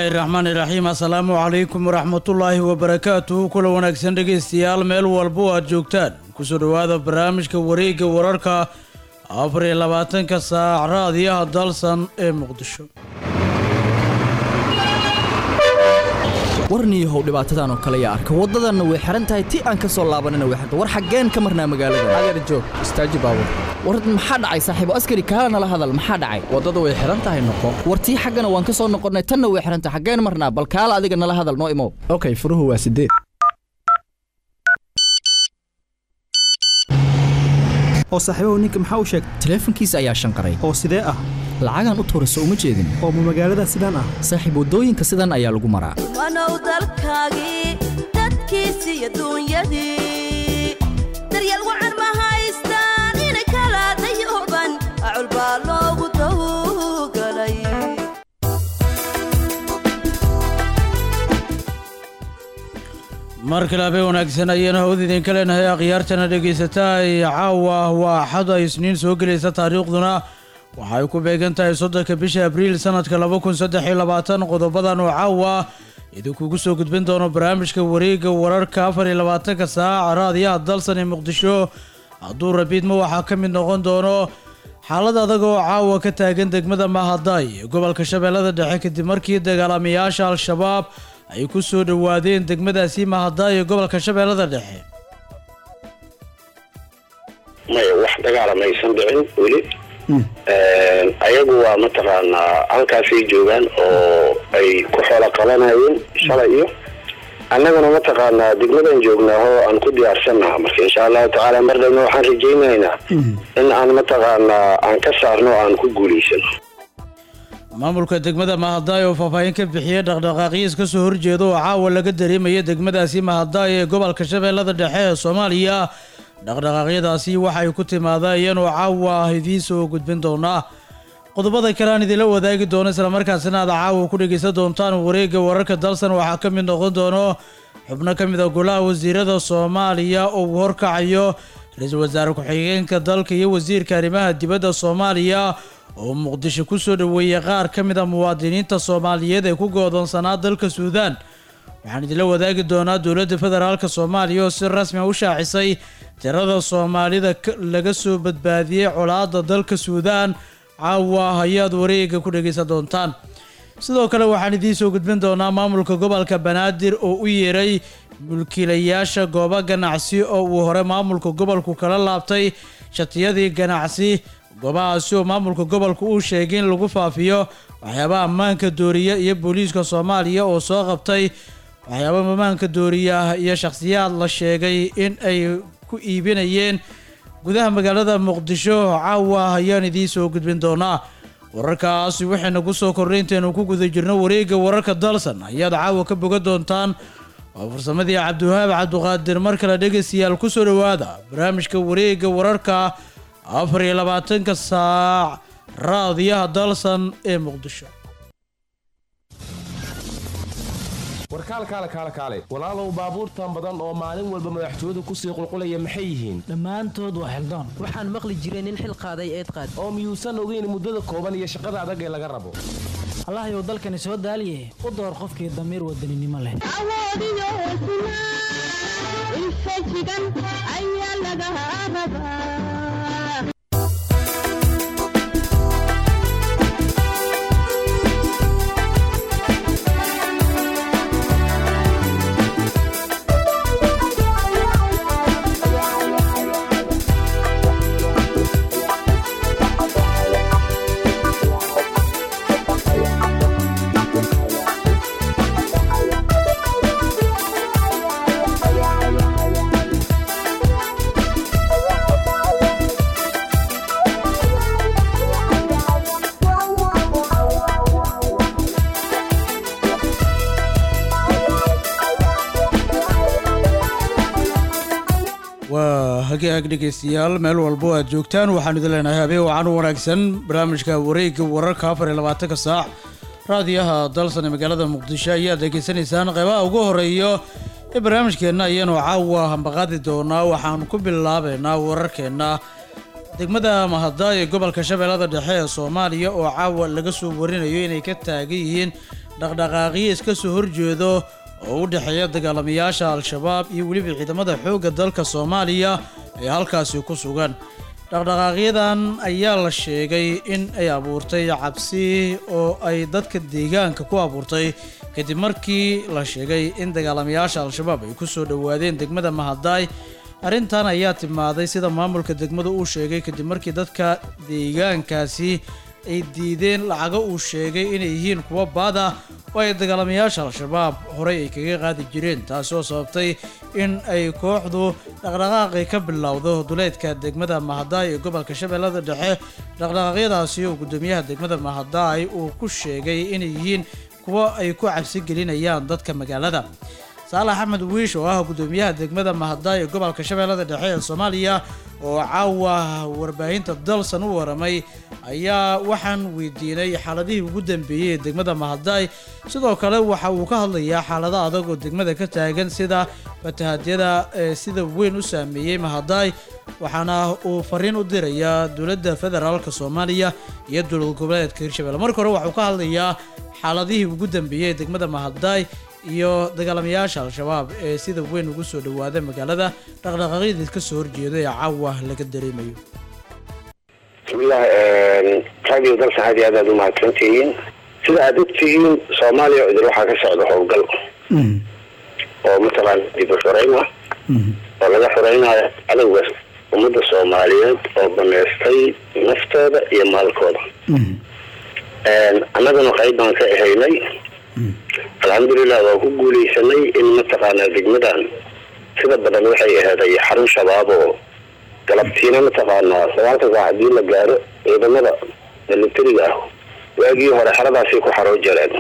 raxmaani raxiim assalaamu calaykum waraxmatullaahi wabarakaatuhu kula wanaagsan dhegaystayaal meel walba oo aad joogtaan kusoo dhowaada barnaamijka wareegga wararka afar iyo labaatanka saac raadiyaha dalsan ee muqdisho warniyahow dhibaatadan oo kale yaa arka waddadanna way xihan tahay ti aan ka soo laabanina way xirta war xaggeen ka marnaa magaalada adeer joog istaaji baabur war maxaa dhacay saaxiibo askari kaala nala hadal maxaa dhacay waddadu way xihan tahay noqo war tii xaggana waan ka soo noqonnay tanna way xihan tahay xaggeen marnaa bal kaala adiga nala hadal noo imow okay furuhu waa sideed oo saaxiibahu ninka maxaa u sheegay taleefankiisa ayaa shanqaray oo sidee ah lacagaan u tuurayso uma jeedin oo ma magaalada sidaan ah saaxiib waddooyinka sidan ayaa lagu maraa wanow dalkaagii dadkiisi iyo duunyadii daryeel wacan ma haystaan inay kala dayuban acul baa loogu tawgalay mar kale habeen wanaagsan ayaana hawada idinka leenahay akhyaartana dhegaysataa ee caawa waa axad ay isniin soo gelaysa taariikhduna waxay ku beegan tahay soddonka bisha abriil sanadka laba kun saddex iyo labaatan qodobadan oo caawa idinkugu soo gudbin doono barnaamijka wareegga wararka afar iyo labaatanka saaca raadiyaha dalsan ee muqdisho hadduu rabiidma waxaa ka mid noqon doono xaalad adag oo caawa ka taagan degmada mahaday ee gobolka shabeellada dhexe kadib markii dagaalamayaasha al-shabaab ay ku soo dhowaadeen degmadaasi mahaday ee gobolka shabeellada dhexe maya wax dagaala maysan dhicin weli ayagu waa mataqaanaa halkaasay joogaan oo ay ku xoolo qabanayeen shalay iyo annaguna mataqaanaa degmadan joognaa oo aan ku diyaarsannaha marka insha allahu tacaala mar dhabna waxaan rajaynaynaa in aan mataqaanaa aan ka saarno o aan ku guulaysano maamulka degmada mahaday oo faahfaahin ka bixiyey dhaqdhaqaaqiis ka soo horjeeda oo caawa laga dareemaya degmadaasi mahaday ee gobolka shabeellada dhexe ee soomaaliya dhaqdhaqaaqyadaasi waxay ku timaadeen oo caawa idiin soo gudbin doonaa qodobada kale aan idinla wadaagi doono islamarkaasina aad caawa ku dhegaysan doontaan wareegga wararka dalsan waxaa ka mid noqon doono xubno ka mid a golaha wasiirada soomaaliya oo uu horkacayo ra-iisul wasaare ku-xigeenka dalka iyo wasiirka arrimaha dibadda soomaaliya oo muqdisho ku soo dhoweeyey qaar ka mid a muwaadiniinta soomaaliyeed ee ku goodoonsanaa dalka suudaan waxaan idinla wadaagi doonaa dowladda federaalk soomaaliya oo si rasmi a u shaacisay tirada soomaalida laga soo badbaadiyey colaadda dalka suudaan caawa ayaad wareega ku dhegaysan doontaan sidoo kale waxaan idiin soo gudbin doonaa maamulka gobolka banaadir oo u yeeray mulkiilayaasha goobo ganacsi oo uu hore maamulka gobolku kala laabtay shatiyadii ganacsi goobahaasi oo maamulka gobolka uu sheegay in lagu faafiyo waxyaabaha ammaanka dooriya iyo booliiska soomaaliya oo soo qabtay waxyaaba ammaanka dooriya iyo shakhsiyaad la sheegay in ay ku iibinayeen gudaha magaalada muqdisho caawa ayaan idiin soo gudbin doonaa wararkaasi waxayna ku soo kornay intaynu ku guda jirno wareegga wararka dalsan ayaad caawa ka boga doontaan waa farsamadii cabdiwahaab cabduqaadir mar kale dhegaystayaal ku soo dhowaada barnaamijka wareegga wararka afar iyo labaatanka saac raadiyaha dalsan ee muqdisho warkaal kaale kaale kaale walaalow baabuurtan badan oo maalin walba madaxtooyadu kusii qulqulaya maxay yihiin dhammaantood waa xildaan waxaan maqli jiray nin xil qaaday eed qaad oo miyuusan ogeyn muddada kooban iyo shaqada adag ee laga rabo allahayow dalkani soo daaliye u door qofkii damiir wadaninimo leh waa hagaag dhegaystayaal meel walbo aad joogtaan waxaan idin leenahay habeen wacan u wanaagsan barnaamijka wareegga wararka afar iyo labaatanka saac raadiyaha dalsan ee magaalada muqdisho ayaad degeysanaysaan qeybaha ugu horeeyo ee barnaamijkeenna ayaanu caawa hambaqaadi doonaa waxaan ku bilaabaynaa wararkeenna degmada mahadaay ee gobolka shabeellada dhexe ee soomaaliya oo caawa laga soo warinayo inay ka taagan yihiin dhaqdhaqaaqyo iska soo horjeedo oo u dhexeeya dagaalamayaasha al-shabaab iyo weliba ciidamada xoogga dalka soomaaliya ee halkaasi ku sugan dhaqdhaqaaqyadan ayaa la sheegay in ay abuurtay cabsi oo ay dadka deegaanka ku abuurtay kadib markii la sheegay in dagaalamayaasha al-shabaab ay kusoo dhowaadeen degmada mahadaay arrintan ayaa timaaday sida maamulka degmada uu sheegay kadib markii dadka deegaankaasi ay diideen lacago uu sheegay inay yihiin kuwa baad ah oo ay dagaalamayaasha al-shabaab horey ay kaga qaadi jireen taasi oo sababtay in ay kooxdu dhaqdhaqaaqi ka bilowdo duleedka degmada mahadaay ee gobolka shabeellada dhexe dhaqdhaqaaqyadaasi oo guddoomiyaha degmada mahadaay uu ku sheegay inay yihiin kuwo ay ku cabsi gelinayaan dadka magaalada saalax axmed wiish oo ah guddoomiyaha degmada mahadaay ee gobolka shabeellada dhexe ee soomaaliya oo caawa warbaahinta dalsan u waramay ayaa waxaan weydiinay xaaladihii ugu dambeeyey ee degmada mahadaay sidoo kale waxa uu ka hadlayaa xaalado adag oo degmada ka taagan sida fatahadyada ee sida weyn u saameeyey mahadaay waxaana uu fariin u dirayaa dowladda federaalka soomaaliya iyo dowlad goboleedka hirshabelle marka hore waxauu ka hadlayaa xaaladihii ugu dambeeyey ee degmada mahadaay iyo dagaalamayaasha al-shabaab ee sida weyn ugu soo dhawaada magaalada dhaqdhaqaaqyadii ka soo horjeeda ee caawa laga dareemayo bismillah radio dalka aad iyo aad aad umahadsantihiin sida aad ogtihiin soomaaliya idil waxaa ka socda howlgal oo mataqaana dib u xoreyn ah oo laga xoreynayo cadowga ummadda soomaaliyeed oo baneystay naftooda iyo maalkooda annaguna qayb baan ka ahaynay alxamdulilah waa ku guuleysanay in mataqaanaa degmadan sida badan waxay aheeday xarun shabaab oo galabtiina mataqaanaa sagaalka saac hadii la gaaro ciidamada militariga ah waagii hore xeradaasay ku xaroo jareen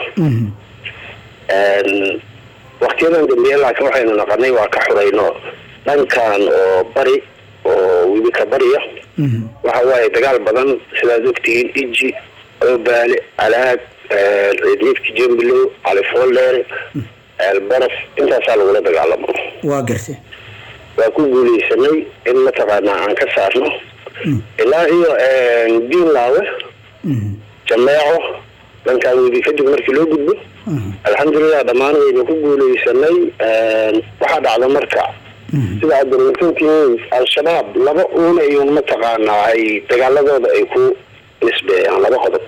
waktiyadan dambeeye laakiin waxaynu naqanay waa ka xurayno dhankan oo bari oo wibika bariya waxa waaye dagaal badan sidaad ogtihiin iji oobaale alaag ciidniidka jembilow califooldeer eelbaraf intaasaa lagula dagaalamo waa gartay waa ku guuleysanay in mataqaanaa aan ka saarno ilaa iyo diinlaawe jameeco dhankaan webi kadib markii loo gudbo alxamdulilah dhammaan waynu ku guuleysanay waxaa dhacda marka sida aad dareensantihiin al-shabaab laba uuna iyo mataqaanaa ay dagaaladooda ay ku nisbeeyaan laba qodob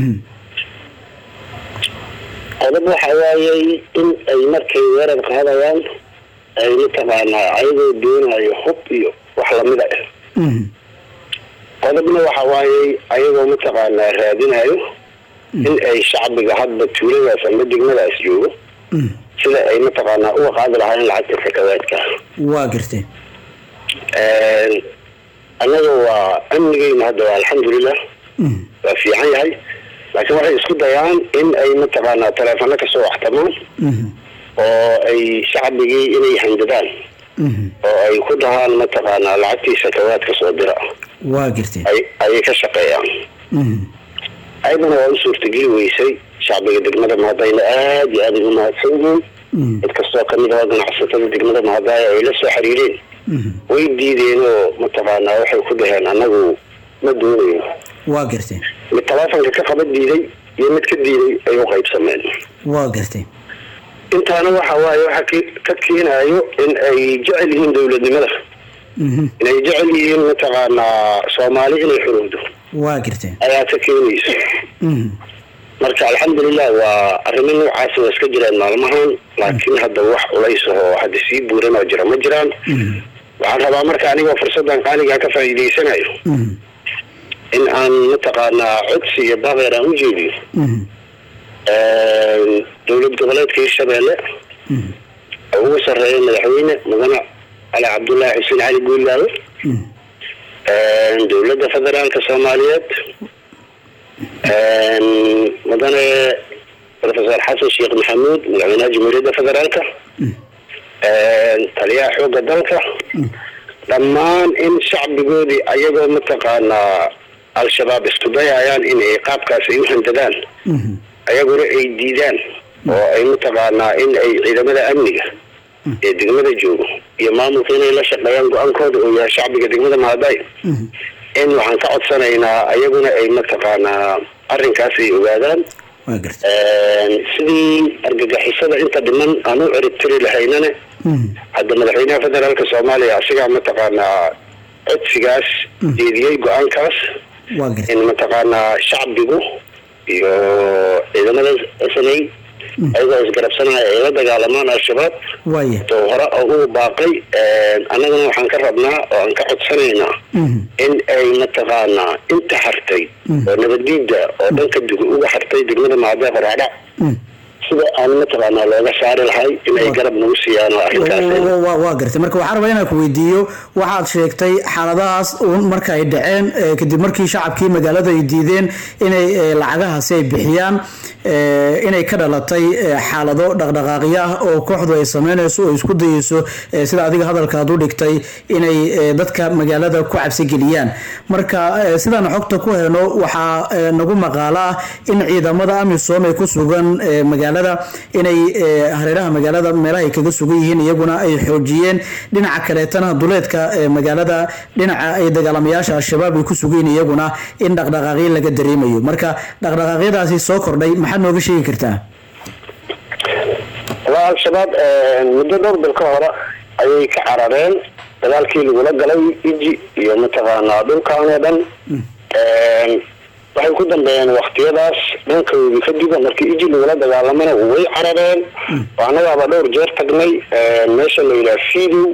qodob waxa waayey in ay markay weerar qaadayaan ay mataqaanaa ayagoo doonayo hub iyo wax lamida ah qodobna waxa waayey ayagoo mataqaanaa raadinayo in ay shacbiga hadba tuuladaas ama degmadaas joogo sida ay mataqaanaa uga qaadi lahaayeen lacagta sakawaadka waa gartay annaga waa amnigeyna hadda waa alxamdulilah waa fiican yahay laakiin waxay isku dayaan in ay mataqaanaa taleefano kasoo waxtamaan oo ay shacbigii inay handadaan oo ay ku dhahaan mataqaanaa lacagtii sakawaadka soo dira waa gartay ayay ka shaqeeyaan ayadana waa u suurtageli weysay shacbiga degmada mahadayna aada iyo aada ugu mahadsan yihiin cid kastoo kamid ah ganacsatada degmada mahadaaya ay la soo xiriireen way diideen oo mataqaanaa waxay ku dhaheen annagu ma doonayno waa gartay mid taleefonka ka qaba diiday iyo mid ka diiday ay u qaybsameen waa gartay intaana waxa waaye waxa ka keenayo in ay jecel yihiin dowladnimada inay jecel yihiin mataqaanaa soomaali inay xurowdo waa gartay ayaa ka keenaysa marka alxamdulilah waa arrimo noocaas waa iska jiraan maalmahan laakiin hadda wax culays ahoo hadda sii buuran oo jira ma jiraan waxaan rabaa marka anigoo fursadan qaaligaa ka faa'iidaysanayo in aan mataqaanaa codsi iyo baqeer aan u jeediyo dowlad goboleedka hirshabeelle oo ugu sarreeya madaxweyne mudane cali cabdullaahi xuseen cali guulaawe dowladda federaalka soomaaliyeed mudane professor xasan sheekh maxamuud madaxweynaha jamhuuriyadda federaalka taliyaha xoogga dalka dhammaan in shacbigoodii ayagoo mataqaanaa al-shabaab isku dayayaan in ay qaabkaas ay u handadaan ayaguna ay diidaan oo ay mataqaanaa in ay ciidamada amniga ee degmada joogo iyo maamulka inay la shaqeeyaan go-aankooda oo yahay shacbiga degmada mahaday in waxaan ka codsanaynaa ayaguna ay mataqaanaa arrinkaas ay ogaadaan waa gartay sidii argagixisada inta dhiman aan u ciribtiri lahaynane hadda madaxweynaha federaalka soomaaliya asigaa mataqaanaa codsigaas jeediyey go-aankaas waa gartay in mataqaanaa shacbigu iyo ciidamada snay ayagoo isgarabsanaya ay la dagaalamaan al-shabaab waaya to hore oo uu baaqay annagana waxaan ka rabnaa oo aan ka codsanaynaa in ay mataqaanaa inta hartay oo nabadiida oo dhanka duga uga hartay degmada maadee qoraadhac sida aan mataqaanaa looga saari lahay in ay garab nagu siiyaan oo arrinkaas Wa- wa- waa gartay marka waxaan rabaa inaan ku weydiiyo waxaad sheegtay xaaladahaas uun marka ay dhaceen eh, kadib markii shacabkii magaalada ay diideen inay eh, lacagahaasi ay bixiyaan eh, inay ka dhalatay eh, xaalado dhaqdhaqaaqyo ah oo kooxdu ay sameynayso oo isku dayeyso eh, sida adiga hadalkaad u dhigtay inay eh, dadka magaalada ku cabsi geliyaan marka eh, sidaan xogta ku heno waxaa eh, nagu maqaalo ah in ciidamada amisom ee ku sugan eh, magaalada inay eh, hareeraha magaalada meelaha ay kaga sugan yihiin iyaguna ay xoojiyeen dhinaca kaleetana duleedka eh, magaalada dhinaca ay dagaalamayaasha al-shabaab ay ku sugan yihiin iyaguna in dhaqdhaqaaqyo laga dareemayo marka dhaqdhaqaaqyadaasi soo kordhay maxaad nooga sheegi kartaa waa al-shabaab muddo dhowr bil ka hore ayay ka carareen dagaalkii lagula galay iji iyo mataqaanaa dhulkan oo dhan waxay ku dambeeyeen waktiyadaas dhankoodii kadib markii iji lagula dagaalamana way carareen oo annagaaba dhowr jeer tagnay meesha la yidhaha fidow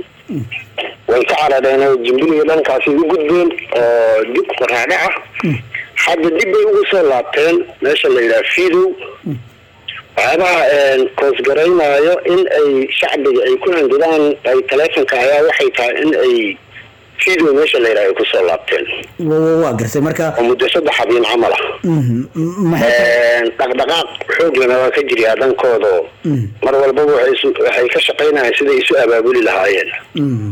way ka carareen oo jimbiliga dhankaasi u gudbeen oo dib qoraadhaca hadda dib bay ugu soo laabteen meesha la yidhaha fidow waxyaabaha koosgaraynaayo in ay shacbiga ay ku handidaan ay taleefonka ayaa waxay tahay in ay fidow meesha la yidhaha ay kusoo laabteen Wa- wa- waa gartay marka oo muddo saddex habeen camal ah mhm, m- maxay dhaqdhaqaaq xooglana waa ka jiryaa dhankooda mar walbaba waxay isu- waxay ka shaqaynayaan siday isu abaabuli lahaayeen mhm.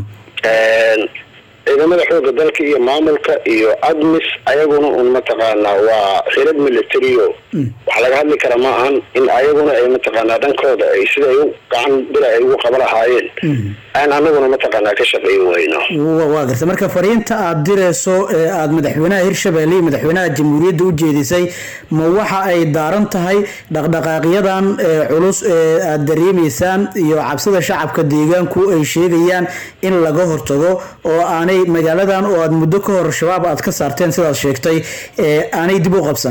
ciidamada xooga dalka iyo maamulka iyo admis ayaguna un mataqaanaa waa xirad militario wax laga hadli kara ma ahan in ayaguna ay mataqaanaa dhankooda ay siday u gacan bila ay ugu qaba lahaayeen aan anaguna mataqaanaa ka shaqayn wayno Wa- waa gartay marka fariinta aad direyso ee aad madaxweynaha hirshabelle iyo madaxweynaha jamhuuriyadda u jeedisay ma waxa ay daaran tahay dhaqdhaqaaqyadan ee culus ee aad dareemaysaan iyo cabsida shacabka deegaanku ay sheegayaan in laga hortago oo aanay magaaladan oo aad muddo ka hor shabaab aad ka saarteen sidaad sheegtay ee aanay dib u qabsan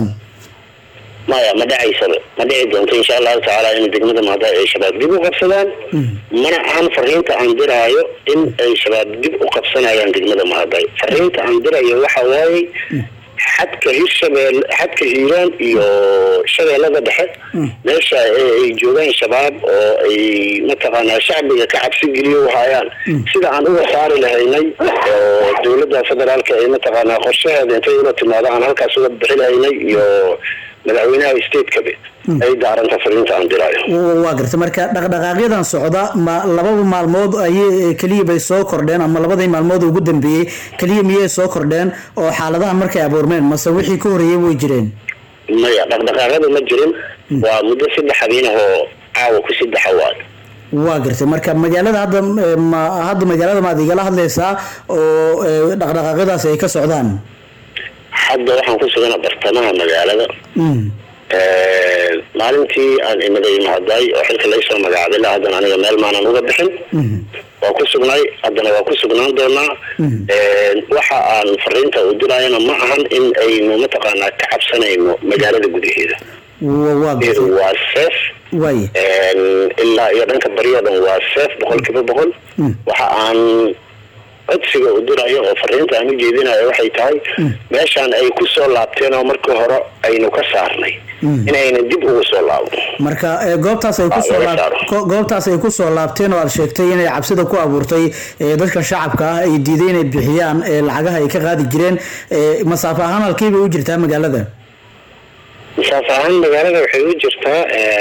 maya ma dhacaysaba ma dhici doonto insha allahu tacaala in degmada maada ay shabaab dib u qabsadaan mana ahan fariinta aan diraayo in ay shabaab dib u qabsanayaan degmada mahaday fariinta aan dirayo waxa waaye xadka hirshabeel xadka hiiraan iyo shabeellada dhexe meesha ee ay joogaan shabaab oo ay mataqaanaa shacbiga ka cabsi geliyo hayaan sida aan uga saari lahaynay oo dowladda federaalka ay mataqaanaa qorshaheeda intay ula timaado aan halkaas uga bixi lahaynay iyo madaxweynaha statekabe ay daaranta fariinta aan diraayo Wa- waa gartay marka dhaqdhaqaaqyadan socda ma lababa maalmood ayay keliya bay soo kordheen ama labadii maalmood ugu dambeeyey keliya miyay soo kordheen oo xaaladahan markay abuurmeen mase wixii ka horreeyey way jireen maya dhaqdhaqaaqada ma jirin waa muddo saddex habeen ah oo caawa ku saddexa waay waa gartay marka magaalada hadda eh, ma hadda magaalada maad igala hadlaysaa oo eh, dhaqdhaqaaqyadaasi ay ka socdaan hadda waxaan ku sugana bartamaha magaalada Mm. maalintii aan imaday mahaday oo xilka laysoo magacaabay la haddana aniga meel maanan uga bixin waa ku sugnay haddana waa ku sugnaan doonaa waxa aan fariinta u dirayana ma ahan in aynu mataqaanaa ka cabsanayno magaalada gudaheeda Wa- waa iyadu gartay waa seef waay ilaa iyo dhanka bari oo dhan waa seef boqol kiiba boqol waxa aan codsiga u dirayo oo fariinta aan u jeedinayo waxay tahay meeshaan ay ku soo laabteen oo markii hore aynu ka saarnay inayna dib ugu soo laabno marka eh, goobtaas ay kusoo laga laab- saaro. ko- goobtaas ay kusoo laabteen oo aad sheegtay inay cabsida ku abuurtay eh, dadka shacabka ah ay diiday inay bixiyaan eh, lacagaha ay ka qaadi jireen eh, masaafo ahaan halkii bay u jirtaa magaalada masaaf ahaan magaalada waxay u jirtaa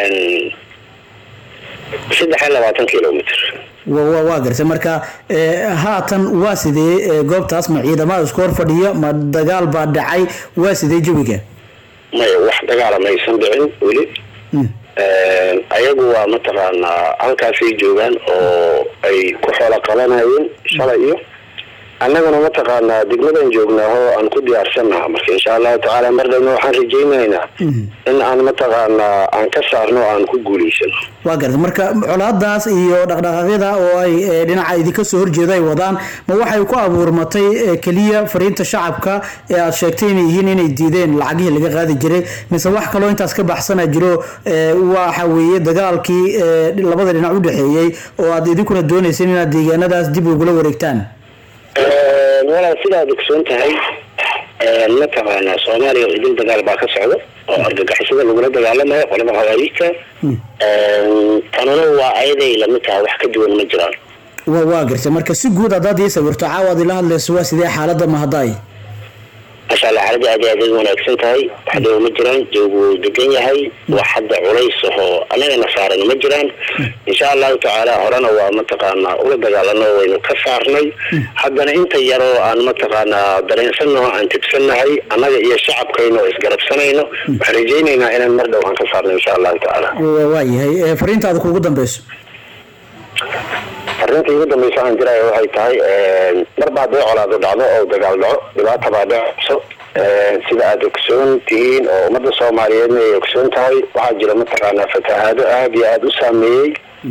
saddex iyo labaatan kilomitr wa- wa- waa gartay marka eh, haatan waa sidee eh, goobtaas ma ciidamada isku hor fadhiya ma dagaal baa dhacay waa sidee jawiga maya wax dagaala maysan dhicin weli ayagu waa mataqaanaa halkaasay joogaan oo ay ku xoolo qabanayeen shalay iyo annaguna mataqaanaa degmadan joognaaho aan ku diyaarsannaha marka insha allahu tacaala mar dhowna waxaan rajaynaynaa in aan mataqaanaa aan ka saarno o aan ku guulaysano waa garta marka colaadaas iyo dhaqdhaqaaqyada oo ay eh, dhinaca idinka soo horjeeda ay wadaan ma waxay ku abuurmatay eh, keliya fariinta shacabka ee aad sheegtay inay yihiin inay diideen lacagihii laga qaadi jiray mise wax kaloo intaas ka baxsana jiro eh, waxa weeye dagaalkii eh, labada dhinac u dhexeeyey oo aad idinkuna doonayseen inaad deegaanadaas dib ugula wareegtaan walaal sidaad ogsoon tahay mataqaanaa soomaaliya idil dagaal baa ka socda oo argagixisada lagula dagaalamayo qolada hawaayiista tanuna waa ayaday lamid tahay wax ka duwan ma jiraan waa waa gartay marka si guud haddaad ii sawirto caawaad ila hadlayso waa sidee xaaladda mahadaay masha allah xaaladda aad iyo aad ay wanaagsan tahay wax dhow ma jiraan joogu wuu degan yahay wax hadda culays ahoo annagana saaran ma jiraan insha allahu tacaala horena waa mataqaanaa ula dagaalano waynu ka saarnay haddana inta yaroo aan mataqaanaa dareensannaho aan tibsannahay annaga iyo shacabkayna oo isgarabsanayno waxaan rajaynaynaa inaan mar dhow aan ka saarno insha allahu tacaala waa waa yahay Eh, fariintaada kuugu dambeyso arrinta igu dambeysa aan jiraayo waxay tahay mar baa dee colaado dhacdo oo dagaal dhaco dhibaata baa dhacso sida aad ogsoon tihiin oo ummadda soomaaliyeedna ay ogsoon tahay waxaa jira mataqaanaa fatahaado aada iyo aada u saameeyey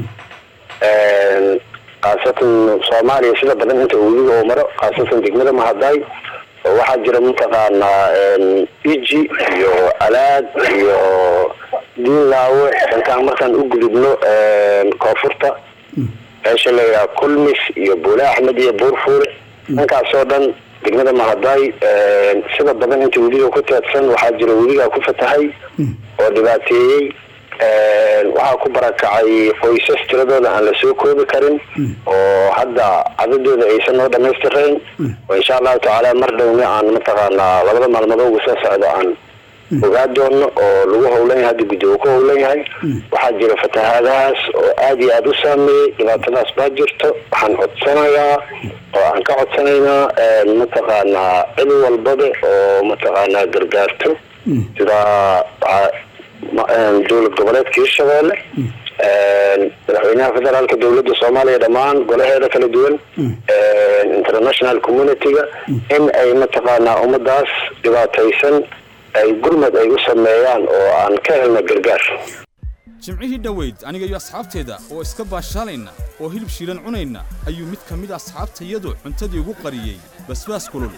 khaasatan soomaaliya sida badan inta webiga oo maro khaasatan degmada mahadaay oo waxaa jira mataqaanaa iji iyo alaad iyo diinlaawe intaan markaan u gudubno koonfurta meesha la yidhaha kulmis iyo buule axmed iyo buurfuure dhankaasoo dhan degmada mahadaay sida badan inta webiga ku teedsan waxaa jira webigaa ku fatahay oo dhibaateeyey waxaa ku barakacay qoysas tiradooda aan la soo koobi karin oo hadda cadadooda aysan noo dhamaystirayn oo insha allahu tacaala mar dhowna aan mataqaanaa labada maalmood ugu soo socdo aan ogaa doono oo lagu howlan yahay hadda guddi uu ku howlan yahay waxaa jira fatahaadahaas oo aada iyo aada u saameeyey dhibaatadaas baa jirto waxaan codsanayaa oo aan ka codsanaynaa mataqaanaa cid walbaba oo mataqaanaa gargaarto sida waxaa ma- dowlad goboleedka hirshabeelle madaxweynaha federaalka dowladda soomaaliya dhammaan golaheeda kala duwan international community-ga in ay mataqaanaa ummadaas dhibaataysan ay gurmad ay u sameeyaan oo aan ka helno gargaar jimcihii dhoweyd aniga iyo asxaabteeda oo iska baashaalayna oo hilib shiilan cunayna ayuu mid ka mid a asxaabtayadu cuntadii ugu qariyey basbaas kulul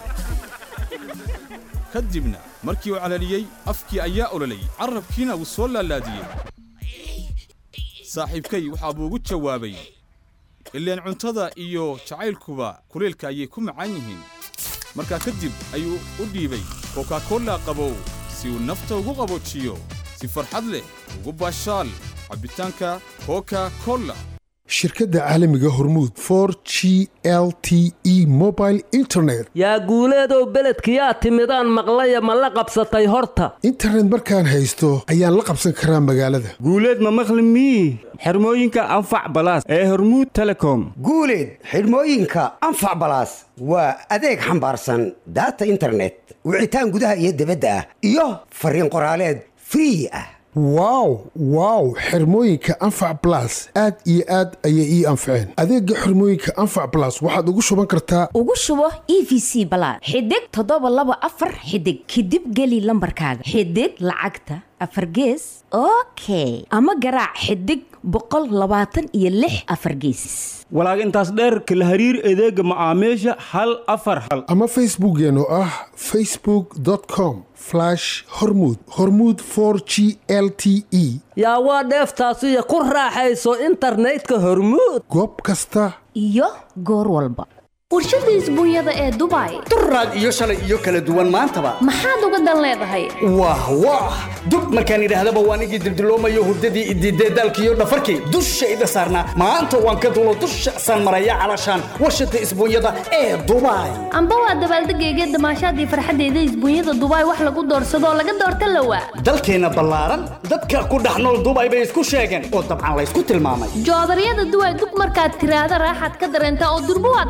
ka dibna markii uu calaliyey afkii ayaa ololay carrabkiina wuu soo laalaadiyey saaxiibkay waxaa buu ugu jawaabay ileen cuntada iyo jacaylkuba kuleelka ayay ku macaan yihiin markaa kadib ayuu u dhiibay kokakola qabow si uu nafta ugu qaboojiyo si farxad leh ugu baashaal cabbitaanka coca cola shirkadda caalamiga hormuud for g l t e mobile internet yaa guuleedow beledkiyaa timidaan maqlaya ma la qabsatay horta internet markaan haysto ayaan la qabsan karaa magaalada guuleed ma maqli mii xirmooyinka anfac balaas ee hormuud telecom guuleed xidhmooyinka anfac balaas waa adeeg xambaarsan daata internet wicitaan gudaha iyo dibadda ah iyo fariin qoraaleed free ah wow wow xirmooyinka anfac blas aad iyo aad ayay ii anfaceen adeega xirmooyinka anfac blas waxaad ugu shuban kartaa ugu shubo e v c balaad xidig toddoba laba afar xidig kadib geli lambarkaaga xidig lacagta afar gees okay ama garaac xidig boqol labaatan iyo lix afar gees walaag intaas dheerka la hariir adeega macaamiisha hal afar hal ama facebookeen oo ah facebook com hormud hormud g l t e yaa waa dheeftaasiyo ku raaxayso internetka hormuud goob kasta iyo goor walba warshada isbuunyada ee dubai duraad iyo shalay iyo kala duwan maantaba maxaad uga dan leedahay wah wah dub markaan idhaahdaba waan igii dildiloomayo hurdadii idiidee daalkiiyo dhafarkii dushayda saarnaa maanta waan ka dulo dusha saan maraya calashaan warshada isbuunyada ee dubai amba waa dabaaldegayga damaashaadii farxaddeeda isbuunyada dubai wax lagu doorsadoo laga doorta lawa dalkeenna ballaaran dadka ku dhex nool dubai bay isku sheegeen oo dabcan laysku tilmaamay joodaryada duway dug markaad tiraahda raaxaad ka dareentaa oo durbo waad gamaadaa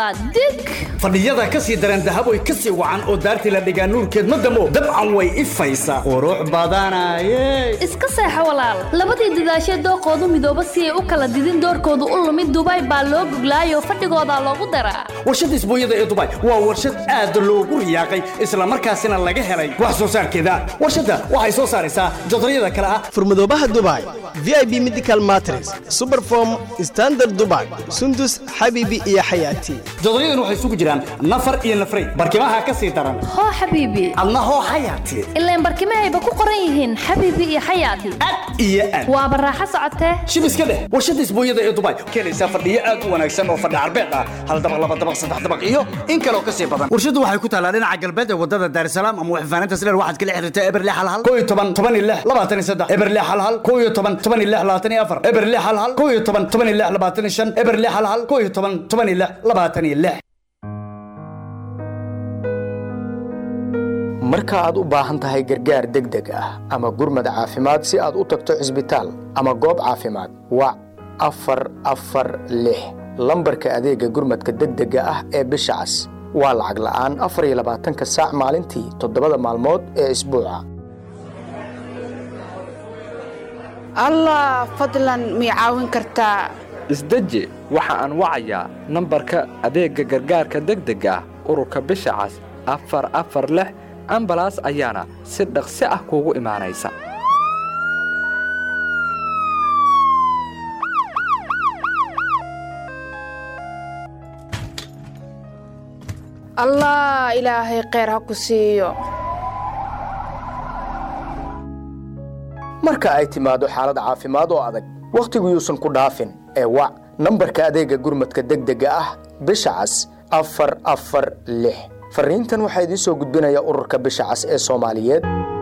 waa dig fadhiyada ka sii dareen dahab way ka sii wacan oo daartii la dhigaa nuurkeed ma damo dabcan way ifaysaa qurux badanaye iska seexo walaal labadii dadaashee dooqoodu midooba si ay u kala didin doorkoodu u lumid dubaay baa loo goglaayoo fadhigoodaa loogu daraa warshadda isbuunyada ee dubai waa warshad aad loogu riyaaqay islamarkaasina laga helay wax soo saarkeeda warshadda waxay soo saaraysaa jodaryada kale ah furmadoobaha dubai vip medical matres superform standard dubai sundus xabibi iyo xayaati jodaryadan waxay isugu jiraan nafar iyo nafray barkimaha ka sii daran hoo xabiibi adna hoo xayaati ilaan barkimahayba ku qoran yihiin xabiibi iyo xayaati iyo aad waa baraaxo socotee shib iska dheh warshadda isbuunyada ee dubai keenaysaa fadhiyo aad u wanaagsan oo fadhi carbeed ah hal dabaq laba dabaq saddex dabaq iyo in kaloo ka sii badan warshaddu waxay ku taalaa dhinaca galbeed ee wadada daarsalaam ama waxfaaninta sileer waxaad kala xiriirtaa eberle hal hal koo iyo toban toban iyo lix labaatan iyo saddex eberle hal hal koo iyo toban toban iyo lix labaatan iyo afar eberle hal hal koo iyo toban toban iyo lix labaatan iyo shan eberle hal hal koo iyo toban toban iyo lix labaatan iyo lix marka aad u baahan tahay gargaar degdeg ah ama gurmad caafimaad si aad u tagto cisbitaal ama goob caafimaad wac afar afar lix lambarka adeega gurmadka degdega ah ee bisha cas waa lacag la'aan afar iyo labaatanka saac maalintii toddobada maalmood ee isbuuca allah fadlan mii caawin kartaa isdeji waxa aan wacayaa nambarka adeegga gargaarka degdega ah ururka bisha cas afar afar lix ambalaas ayaana si dhaqsi ah kuugu imaanaysa allah ilaahay kheyr ha ku siiyo marka ay timaado xaalad caafimaad oo adag wakhtigu yuusan ku dhaafin ee wac nambarka adeegga gurmadka degdega ah bisha cas afar afar lix fariintan waxaa idiin soo gudbinaya ururka bisha cas ee soomaaliyeed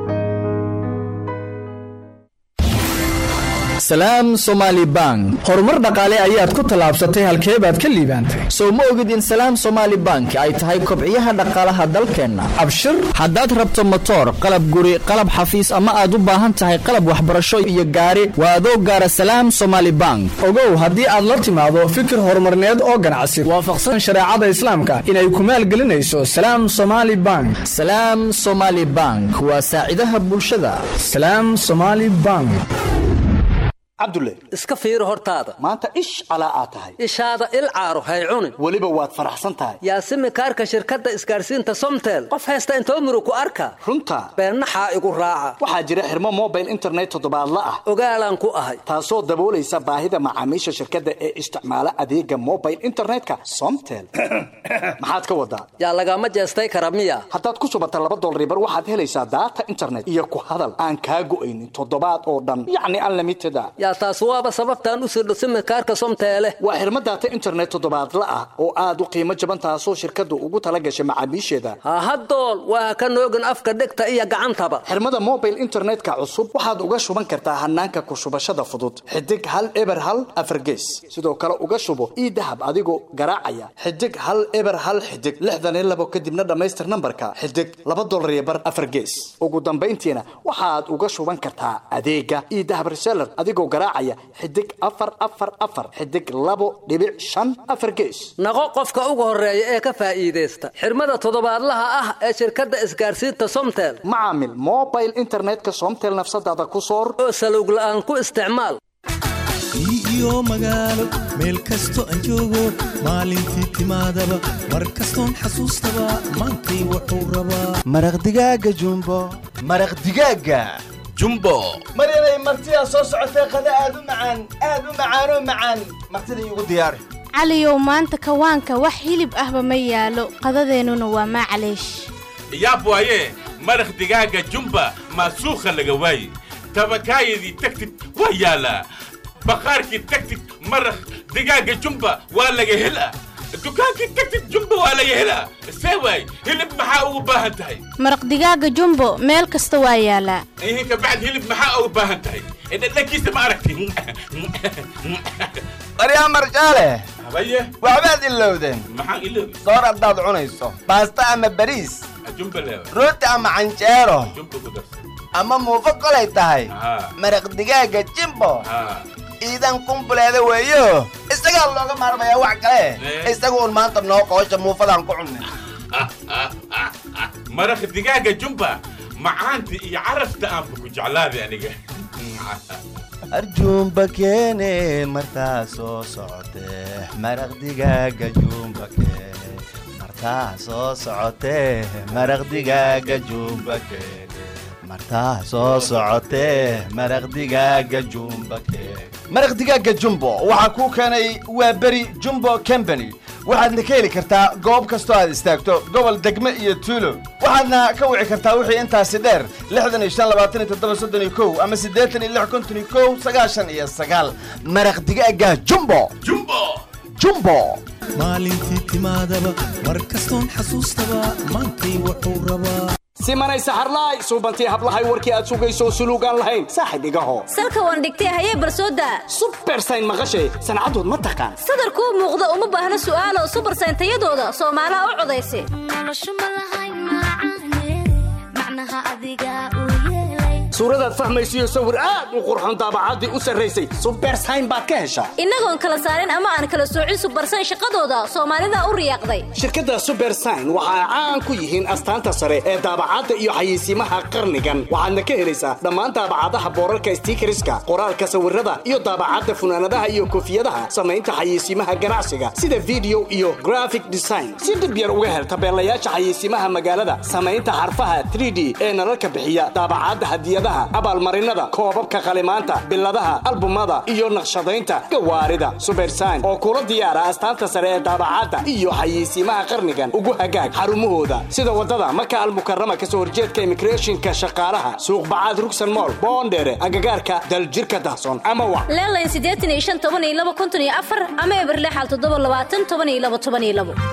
salaam somaali bank horumar dhaqaale ayaad ku tallaabsatay halkee baad ka liibaantay sow ma ogid in salaam somaali bank ay tahay kobciyaha dhaqaalaha dalkeenna abshir haddaad rabto motoor qalab guri qalab xafiis ama aad u baahan tahay qalab waxbarasho iyo gaari waa adoo gaara salaam somaali bank ogow haddii aad la timaado fikir horumarneed oo ganacsi waafaqsan shareecada islaamka inay ku maalgelinayso salaam somaali bank salaam somaali bank waa saacidaha bulshada salaam somaali bank cabdulle iska fiiri hortaada maanta ish calaa aad tahay ishaada il caaro hay cunin weliba waad faraxsan tahay yaasimi kaarka shirkadda isgaarsiinta somtel qof haysta inta umru ku arka runta beennaxaa igu raaca waxaa jira xirmo mobile internet toddobaadla ah ogaalaan ku ahay taasoo daboolaysa baahida macaamiisha shirkadda ee isticmaala adeega mobile internetka somtel maxaad ka wadaa yaa lagama jeestay kara miya haddaad ku subata laba dolribar waxaad helaysaa daata internet iyo ku hadal aan kaa go'aynin toddobaad oo dhan yacni unlimited a yaa taas waaba sababtaan u sirdho simikaarka somteele waa xirmo daata internet toddobaadla ah oo aad u qiimo jaban taasoo shirkaddu ugu tala gashay macaamiisheeda hahadool waa ka noogin afka dhegta iyo gacantaba xirmada mobile internetka cusub waxaad uga shuban kartaa hanaanka ku shubashada fudud xidig hal eber hal afargees sidoo kale uga shubo ii dahab adigoo garaacaya xidig hal eber hal xidig lixdan iyo labo kadibna dhammaystir nambarka xidig laba dolar iyo bar afargees ugu dambayntiina waxaad uga shuban kartaa adeega ii dahab reseller adigoo garaacaya xidig afar afar afar xidig labo dhibic shan afar gees naqo qofka ugu horeeya ee ka faa'iidaysta xirmada toddobaadlaha ah ee shirkadda isgaarsiinta somtel macaamil mobile internetka somtel nafsadaada ku soor oo salowg la'aan ku isticmaal iyo magaalo meel kasto aan joogo maalintii timaadaba mar kastoon xasuustaba maantay wuxuu rabaa maraq digaaga jumbo maraq digaaga jumbo maryanay martidaa soo socotee qada aad u macaan aad u macaanoo macaan martida iigu diyaari caliyow maanta kawaanka wax hilib ahba ma yaalo qadadeennuna waa maclaysh yaab waaye maraq digaaga jumba maasuukha laga waaye tabakaayadii tagtid waa yaalaa baqaarkii tagtid maraq digaaga jumba waa laga helaa dukaankii tagtid jumba waa laga helaa see waay hilib maxaa ugu baahan tahay maraq digaaga jumbo meel kasta waa yaalaa ihin kabacd hilib maxaa ugu baahan tahay dhadhankiisa ma aragti baryaa marjaale habaye waxbaad ilowdeen maxaan iloobi soor haddaad cunayso baasta ama bariis jumba leewa rooti ama canjeero jumba ku darsa ama muufo kolay tahay maraq digaaga jimbo iidan kumbuleeda weeyo isagaa looga maarmayaa wax kale isaga un maanta noo qoosha muufadaan ku cunne maraq digaaga jumba macaanta iyo carafta aanba ku jeclaaday aniga arjuumba keene martaa soo socotee maraq digaaga juumba keene martaa soo socotee maraq digaaga juumba keene martaa soo socotee maraq digaaga juumba keene maraq digaaga jumbo waxaa kuu keenay waa beri jumbo company waxaadna ka heli kartaa goob kastoo aad istaagto gobol degme iyo tuulo waxaadna ka wici kartaa wixii intaasi dheer lixdan iyo shan labaatan iyo toddoba soddon iyo kow ama siddeetan iyo lix konton iyo kow sagaashan iyo sagaal maraq digaaga jumbo jumbo jumbo maalintii timaadaba mar kastoon xasuustaba maantay wuxuu rabaa simanay saxarlaay suubantii hablahay warkii aad sugayso suluugaan lahayn saaxib igaho salka waan dhigtay hayee barsooda subersayn maqashay sancadood ma taqaan sadarkuu muuqda uma baahna su'aalo subersayn tayadooda soomaalaha u codaysa suuradaad fahmaysiyo sawir aad u qurxon daabacaddii u sarraysay subersayn baad ka heshaa innagoon kala saarin ama aan kala soocin subersayn shaqadooda soomaalida u riyaaqday shirkadda subersayn waxa ay caan ku yihiin astaanta sare ee daabacadda iyo xayeysiimaha qarnigan waxaadna ka helaysaa dhammaan daabacadaha boorarka stiikariska qoraalka sawirada iyo daabacadda funaanadaha iyo koofiyadaha samaynta xayeysiimaha ganacsiga sida video iyo graphic design si dhib yar uga hel tabeelayaasha xayeysiimaha magaalada samaynta xarfaha 3d ee nalalka bixiya daabacadda hadiyadaha abaalmarinada koobabka qalimaanta biladaha albumada iyo naqshadaynta gawaarida subersayn oo kula diyaara astaanta sare ee daabacadda iyo xayeysiimaha qarnigan ugu hagaag xarumahooda sida wadada maka almukarama kasoo horjeedka immigrationka shaqaalaha suuq bacaad rugsan mool boondheere agagaarka daljirka dahsoon ama wa leelayn siddeetan iyo shan toban iyo laba konton iyo afar ama eberlexal toddoba labaatan toban iyo laba toban iyo labo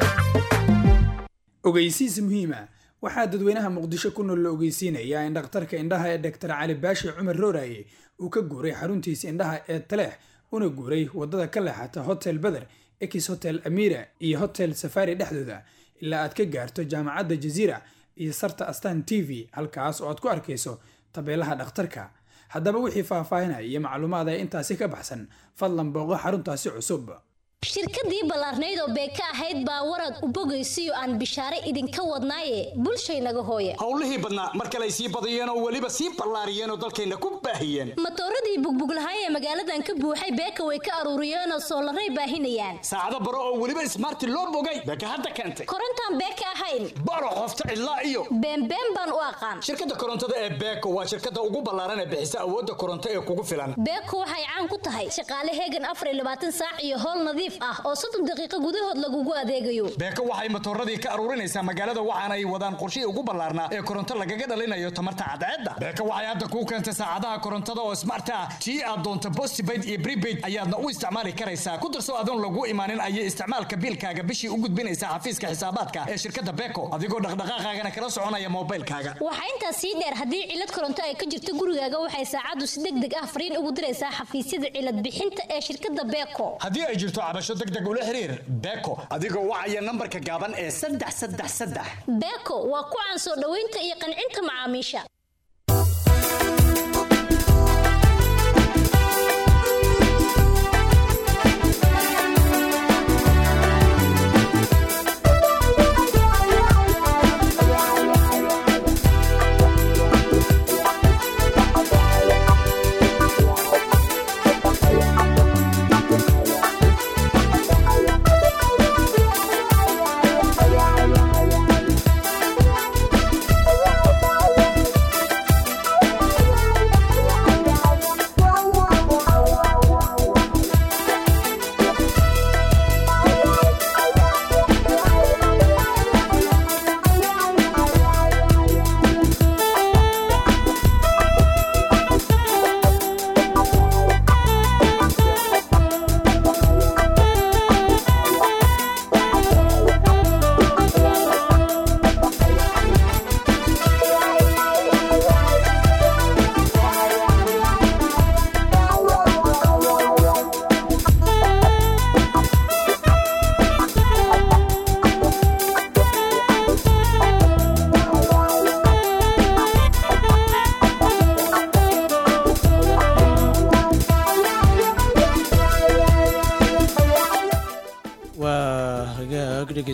ogeysiis muhiima waxaa dadweynaha muqdisho ku nool la ogeysiinayaa in dhakhtarka indhaha ee dhaktar cali baashi cumar rooraye uu ka guuray xaruntiisa indhaha ee taleex una guuray wadada ka leexata hotel beder ex hotel amira iyo hotel safari dhexdooda ilaa aad ka gaarto jaamacadda jaziira iyo sarta astan t v halkaas oo aad ku arkayso tabeelaha dhakhtarka haddaba wixii faahfaahinaya iyo macluumaada intaasi ka baxsan fadlan booqo xaruntaasi cusub shirkadii ballaarnayd oo beeka ahayd baa warad u bogaysiyo aan bishaare idinka wadnaaye bulshaynaga hooya howlihii badnaa mar kale ay sii badiyeen oo weliba sii ballaariyeen oo dalkayna ku baahiyeen matooradii bugbuglahay ee magaaladan ka buuxay beeka way ka aruuriyeenoo soolaray baahinayaan saacado baro oo weliba ismaarti loo bogay beeka hadda keentay korontaan beeka ahayn baro qofta cidlaa iyo beenbeen baan u aqaan shirkadda korontada ee beeko waa shirkadda ugu ballaaran ee bixisa awoodda koronto ee kugu filan beeko waxay caan ku tahay shaqaale heegan afar iyo labaatan saac iyo howl nadiif ah oo soddon daqiiqo gudahood lagugu adeegayo beeko waxay matooradii ka aruurinaysaa magaalada waxaana ay wadaan qorshihii ugu ballaarnaa ee koronto lagaga dhalinayo tamarta cadceedda beeko waxay hadda kuu keentay saacadaha korontada oo smart ah tii aad doonto postpaid iyo prepaid ayaadna u isticmaali karaysaa ku darso adoon lagu imaanin ayay isticmaalka biilkaaga bishii u gudbinaysaa xafiiska xisaabaadka ee shirkadda beeko adigoo dhaqdhaqaaqaagana kala soconaya moobilkaaga waxaa intaas sii dheer haddii cilad koronto ay ka jirto gurigaaga waxay saacaddu si deg deg ah fariin ugu diraysaa xafiisyada cilad bixinta ee shirkadda beeko haddii ay jirto cabasho degdeg ula xiriir beeko adigoo wacaya nambarka gaaban ee saddex saddex saddex beeko waa ku caan soo dhoweynta iyo qancinta macaamiisha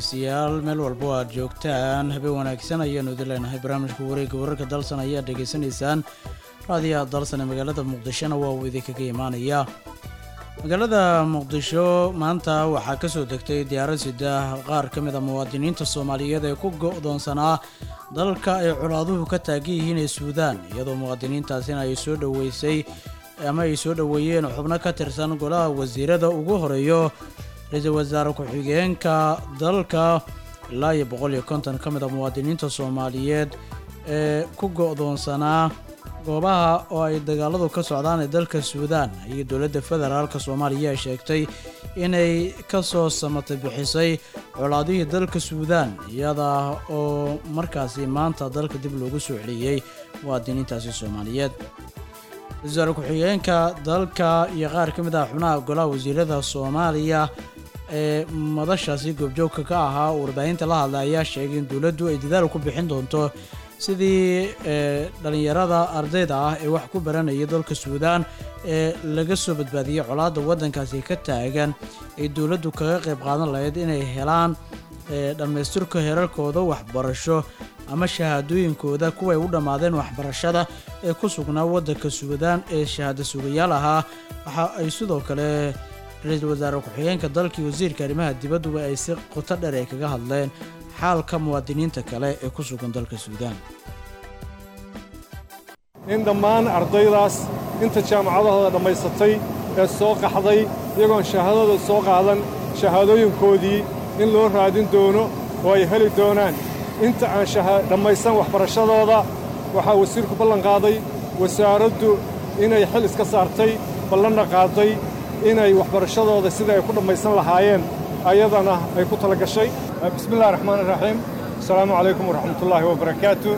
dhegeystayaal meel walbo aad joogtaan habeen wanaagsan ayaanu idin leenahay barnaamijka wareegga wararka dalsan ayaad dhegeysanaysaan raadiyaha dalsan ee magaalada muqdishona waa uu idinkaga imaanayaa magaalada muqdisho maanta waxaa kasoo degtay diyaarad sida qaar ka mid a muwaadiniinta soomaaliyeed ee ku go-doonsanaa dalka ay colaaduhu ka taagan yihiin ee suudaan iyadoo muwaadiniintaasina ay soo dhoweysay ama ay soo dhoweeyeen xubno ka tirsan golaha wasiirada ugu horeeyo ra-iisul wasaare ku-xigeenka dalka ilaa iyo boqol iyo konton ka mid a muwaadiniinta soomaaliyeed ee ku go-doonsanaa goobaha oo ay dagaaladu ka socdaan ee dalka suudaan iyo dowladda federaalka soomaaliya ay sheegtay inay ka soo samatay bixisay colaadihii dalka suudaan iyada oo markaasi maanta dalka dib loogu soo celiyey muwaadiniintaasi soomaaliyeed wasaare ku-xigeenka dalka iyo qaar ka mid ah xubnaha golaha wasiirada soomaaliya ee madashaasi goobjoogka ka ahaa warbaahinta la hadla ayaa sheegay in dowladdu ay dadaal ku bixin doonto sidii dhalinyarada ardayda ah ee wax ku baranaya dalka suudaan ee laga soo badbaadiyey colaadda waddankaasi ka taagan ay dowladdu kaga qayb qaadan lahayd inay helaan dhammaystirka heerarkooda waxbarasho ama shahaadooyinkooda kuway u dhammaadeen waxbarashada ee ku sugnaa waddanka suudaan ee shahaado sugayaal ahaa waxa ay sidoo kale ra-iisul wasaare ku-xigeenka dalkii wasiirka arrimaha dibadduba ay si qoto dheer ay kaga hadleen xaalka muwaadiniinta kale ee ku sugan dalka suudaan in dhammaan ardaydaas inta jaamacadahooda dhammaysatay ee soo qaxday iyagoon shahaadada soo qaadan shahaadooyinkoodii in loo raadin doono oo ay heli doonaan inta aan dhammaysan waxbarashadooda waxaa wasiirku ballan qaaday wasaaraddu inay xil iska saartay ballanna qaaday inay waxbarashadooda sida ay ku dhammaysan lahaayeen ayadana ay ku tala gashay bismillahi raxmaan iraxiim asalaamu calaykum waraxmatullaahi wabarakaatu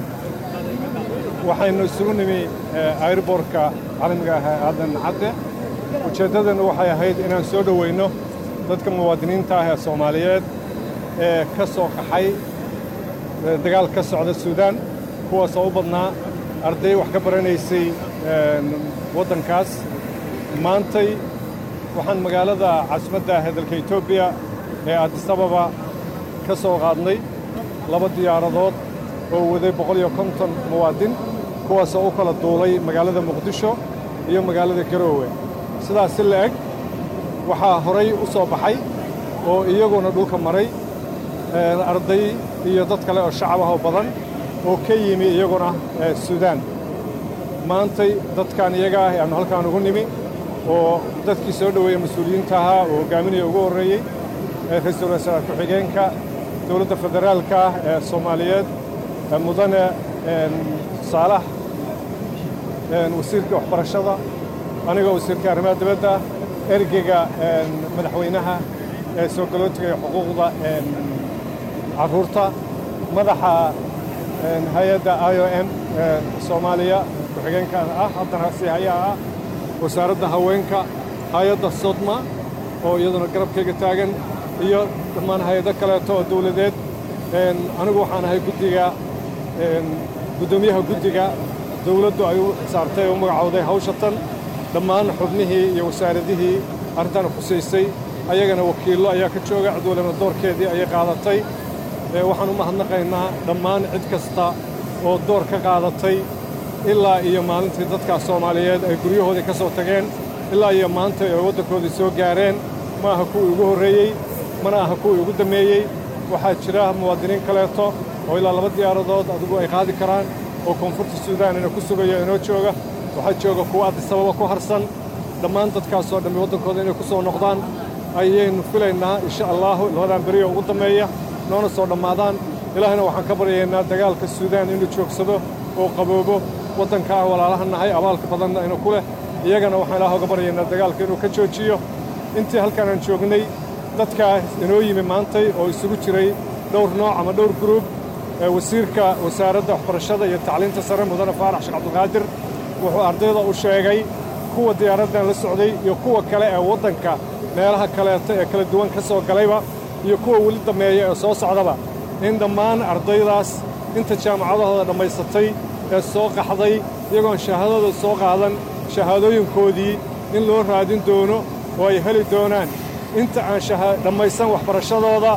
waxaynu isugu nimi airbortka caalamiga ah ee aadan cadde ujeeddadeennu waxay ahayd inaan soo dhowayno dadka muwaadiniinta ah ee soomaaliyeed ee ka soo qaxay dagaal ka socda suudaan kuwaasoo u badnaa arday wax ka baranaysay waddankaas maantay waxaan magaalada caasimadda ah ee dalka etoobiya ee addisababa ka soo qaadnay laba diyaaradood oo waday boqol iyo konton muwaadin kuwaasoo u kala duulay magaalada muqdisho iyo magaalada garoowe sidaas si la eg waxaa horay u soo baxay oo iyaguna dhulka maray arday iyo dad kale oo shacab ah oo badan oo ka yimi iyaguna suudaan maantay dadkan iyaga ah aannu halkaan ugu nimi oo dadkii soo dhoweeya mas-uuliyiinta ahaa oo hoggaaminaya ugu horreeyey ra-iisul wasaare ku-xigeenka dowladda federaalka ah ee soomaaliyeed mudane saalax wasiirka waxbarashada aniga wasiirka arrimaha dibadda ergeyga madaxweynaha ee soo galootiga iyo xuquuqda carruurta madaxa hay-adda i o m soomaaliya ku-xigeenka ah haddana si hayaa ah wasaaradda haweenka hay-adda sodma oo iyaduna garabkayga taagan iyo dhammaan hay-ado kaleeto oo dawladeed anigu waxaan ahay guddiga guddoomiyaha guddiga dawladdu ay u saartay oo u magacowday hawsha tan dhammaan xubnihii iyo wasaaradihii arrintan khusaysay ayagana wakiillo ayaa ka jooga cid walibna doorkeedii ayay qaadatay waxaan u mahadnaqaynaa dhammaan cid kasta oo door ka qaadatay ilaa iyo maalintii dadkaas soomaaliyeed ay guryahoodii ka soo tageen ilaa iyo maanta ay waddankoodii soo gaareen ma aha kuwii ugu horreeyey mana aha kuwii ugu dammeeyey waxaa jira muwaadiniin kaleeto oo ilaa laba diyaaradood adigu ay qaadi karaan oo koonfurta suudaan ina ku sugayo inoo jooga waxaa jooga kuwa addisababa ku harsan dhammaan dadkaasoo dhammi waddankooda inay ku soo noqdaan ayaynu filaynaa insha allaahu labadan beriyo ugu dammeeya noona soo dhammaadaan ilaahna waxaan ka baryaynaa dagaalka suudaan inuu joogsado oo qaboobo waddanka aan walaalaha nahay abaalka badanna inu ku leh iyagana waxaan ilaah uga baryaynaa dagaalka inuu ka joojiyo intii halkaan aan joognay dadkaa inoo yimi maantay oo isugu jiray dhowr nooc ama dhowr gruub wasiirka wasaaradda waxbarashada iyo tacliinta sare mudane faarax sheekh cabdulqaadir wuxuu ardayda u sheegay kuwa diyaaraddan la socday iyo kuwa kale ee waddanka meelaha kaleeto ee kala duwan ka soo galayba iyo kuwa weli dammeeya ee soo socdaba in dhammaan ardaydaas inta jaamacadahooda dhammaysatay ee soo qaxday iyagoon shahaadada soo qaadan shahaadooyinkoodii in loo raadin doono oo ay heli doonaan inta aan dhammaysan waxbarashadooda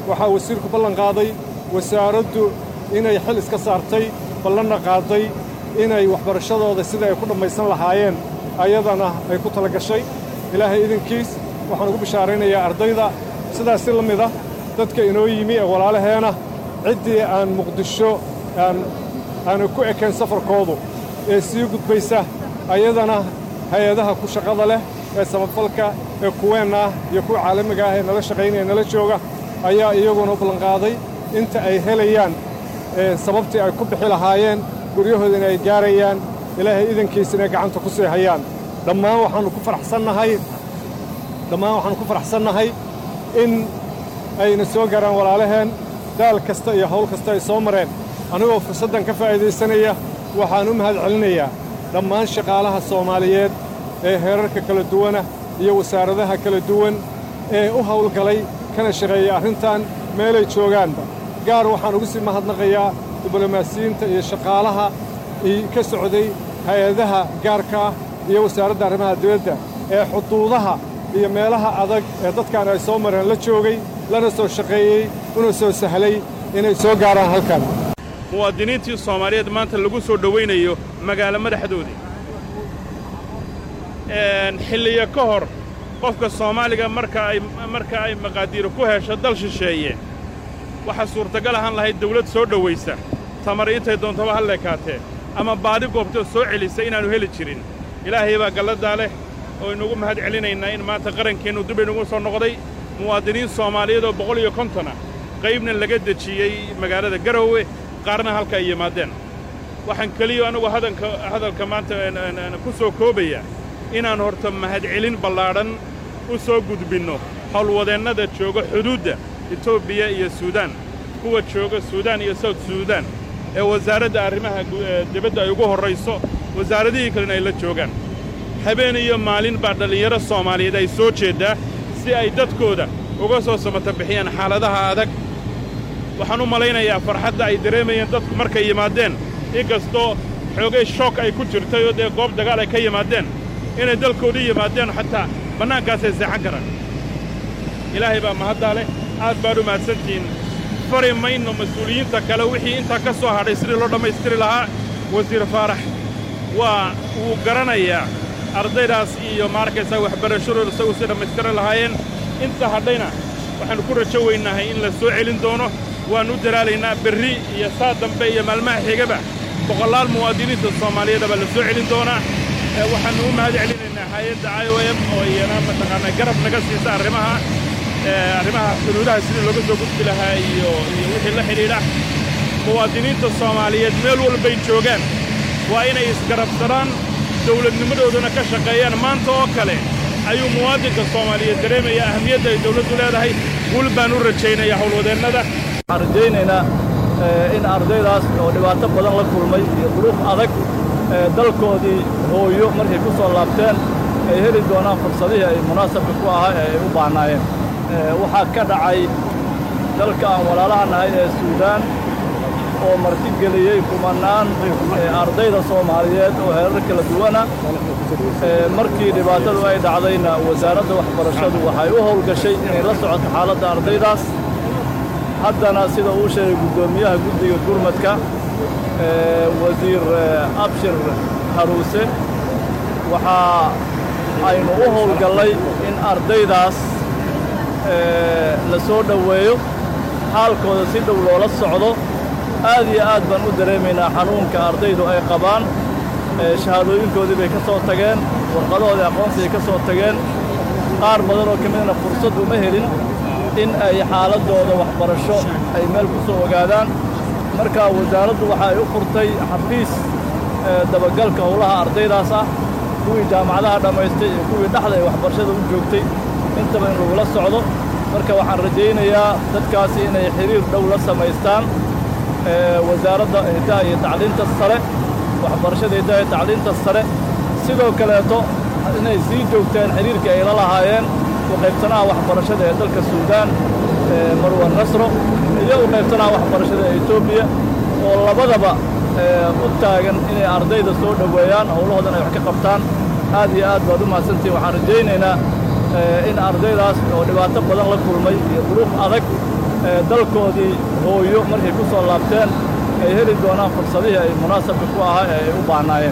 waxaa wasiirku ballan qaaday wasaaraddu inay xil iska saartay ballanna qaaday inay waxbarashadooda sida ay ku dhammaysan lahaayeen ayadana ay ku tala gashay ilaahay idinkiis waxaan ugu bishaaraynayaa ardayda sidaas si la mid ah dadka inoo yimi ee walaalaheena ciddii aan muqdisho aan aanu ku ekayn safarkoodu ee sii gudbaysa ayadana hay-adaha ku shaqada leh ee samafalka ee kuweenna ah iyo kuwa caalamiga ah ee nala shaqaynaya nala jooga ayaa iyaguna u ballanqaaday inta ay helayaan sababtii ay ku bixi lahaayeen guryahooda in ay gaarayaan ilaahay idankiisa inay gacanta ku sii hayaan dhammaan waxaannu ku faraxsannahay dhammaan waxaannu ku faraxsannahay in ayna soo gaaraan walaalaheen daal kasta iyo hawl kasta ay soo mareen anigoo fursaddan ka faa'iidaysanaya waxaan u mahad celinayaa dhammaan shaqaalaha soomaaliyeed ee heerarka kala duwana iyo wasaaradaha kala duwan ee u hawlgalay kana shaqeeya arrintan meelay joogaanba gaar waxaan ugu sii mahadnaqayaa diblomaasiyiinta iyo shaqaalaha ka socday hay-adaha gaarka ah iyo wasaaradda arrimaha dibadda ee xuduudaha iyo meelaha adag ee dadkan ay soo mareen la joogay lana soo shaqeeyey una soo sahlay inay soo gaaraan halkan muwaadiniintii soomaaliyeed maanta lagu soo dhowaynayo magaalo madaxdoodii xilliyo ka hor qofka soomaaliga marka ay marka ay maqaadiiro ku hesho dal shisheeye waxaa suurtagal ahaan lahayd dawlad soo dhowaysa tamar intay doontaba ha leekaatee ama baadi goobtoo soo celisa inaannu heli jirin ilaahay baa galladaa leh oo inugu mahad celinaynaa in maanta qarankeennu dib inugu soo noqday muwaadiniin soomaaliyeed oo boqol iyo kontona qaybna laga dejiyey magaalada garowe qaarna halka ay yimaadeen waxaan keliyo anugu hadanka hadalka maanta ku soo koobaya inaan horta mahadcelin ballaadhan u soo gudbinno howlwadeennada jooga xuduudda etoobiya iyo suudaan kuwa jooga suudaan iyo sawt suudaan ee wasaaradda arrimaha dibadda ay ugu horrayso wasaaradihii kalena ay la joogaan habeen iyo maalin baa dhallinyaro soomaaliyeed ay soo jeeddaa si ay dadkooda uga soo samata bixiyaan xaaladaha adag waxaan u malaynayaa farxadda ay dareemayeen dadku markay yimaadeen inkastoo xoogay shook ay ku jirtay oo dee goob dagaal ay ka yimaadeen inay dalkoodii yimaadeen xataa bannaankaasay seexan karaan ilaahay baa mahaddaa leh aad baad u mahadsantihiin fari mayno mas-uuliyiinta kale wixii intaa ka soo hadhay sidii loo dhammaystiri lahaa wasiir faarax waa wuu garanayaa ardaydaas iyo maarkaysaa waxbarashadooda isagu si dhammaystiri lahaayeen inta hadhayna waxaannu ku rajo weynahay in la soo celin doono waannu u daraalaynaa berri iyo saa dambe iyo maalmaha xigaba boqolaal muwaadiniinta soomaaliyeeda baa la soo celin doonaa waxaannu u mahad celinaynaa hay-adda i o m oo iyana mataqaanaa garab naga siisa arrimaha arrimaha xuduudaha sidii looga soo gudbi lahaa iyo iyo wixii la xidhiidha muwaadiniinta soomaaliyeed meel walbay joogaan waa inay isgarabsadaan dawladnimadoodana ka shaqeeyaan maanta oo kale ayuu muwaadinka soomaaliyeed dareemaya ahamiyadda ay dawladdu leedahay wul baan u rajaynayaa howlwadeennada waxaan rajaynaynaa in ardaydaas oo dhibaato badan la kulmay iyo duruuf adag dalkoodii hooyo markay ku soo laabteen ay heli doonaan fursadihii ay munaasabka ku ahaa ee ay u baahnaayeen waxaa ka dhacay dalka aan walaalaha nahay ee suudaan oo martigeliyey kumannaan ardayda soomaaliyeed oo heerar kala duwana markii dhibaatadu ay dhacdayna wasaaradda waxbarashadu waxay u howlgashay inay la socoto xaaladda ardaydaas haddana sida uu sheegay guddoomiyaha guddiga gurmadka wasiir abshir haruuse waxaa aynu u howlgallay in ardaydaas la soo dhoweeyo xaalkooda si dhow loola socdo aad iyo aad baan u dareemaynaa xanuunka ardaydu ay qabaan shahaadooyinkoodii bay ka soo tageen warqadahoodii aqoonsigay ka soo tageen qaar badan oo ka midna fursad uma helin in ay xaaladdooda waxbarasho ay meel ku soo ogaadaan marka wasaaraddu waxa ay u furtay xafiis dabagalka howlaha ardaydaas ah kuwii jaamacadaha dhammaystay iyo kuwii dhexda ay waxbarashada u joogtay intaba in lagula socdo marka waxaan rajaynayaa dadkaasi inay xiriir dhow la samaystaan wasaaradda hiddaha iyo tacliinta sare waxbarashada hiddaha iyo tacliinta sare sidoo kaleeto inay sii joogtaan xiriirkii ay la lahaayeen u qaybsanaha waxbarashada ee dalka suudaan marwan nasro iyo u qaybsanaha waxbarashada ee etoobiya oo labadaba u taagan inay ardayda soo dhoweeyaan howlahoodan ay wax ka qabtaan aad iyo aad baad u mahadsantihin waxaan rajaynaynaa in ardaydaas oo dhibaato badan la kulmay iyo duruuf adag ee dalkoodii hooyo markay ku soo laabteen ay heli doonaan fursadihii ay munaasabka ku ahaa ee ay u baahnaayeen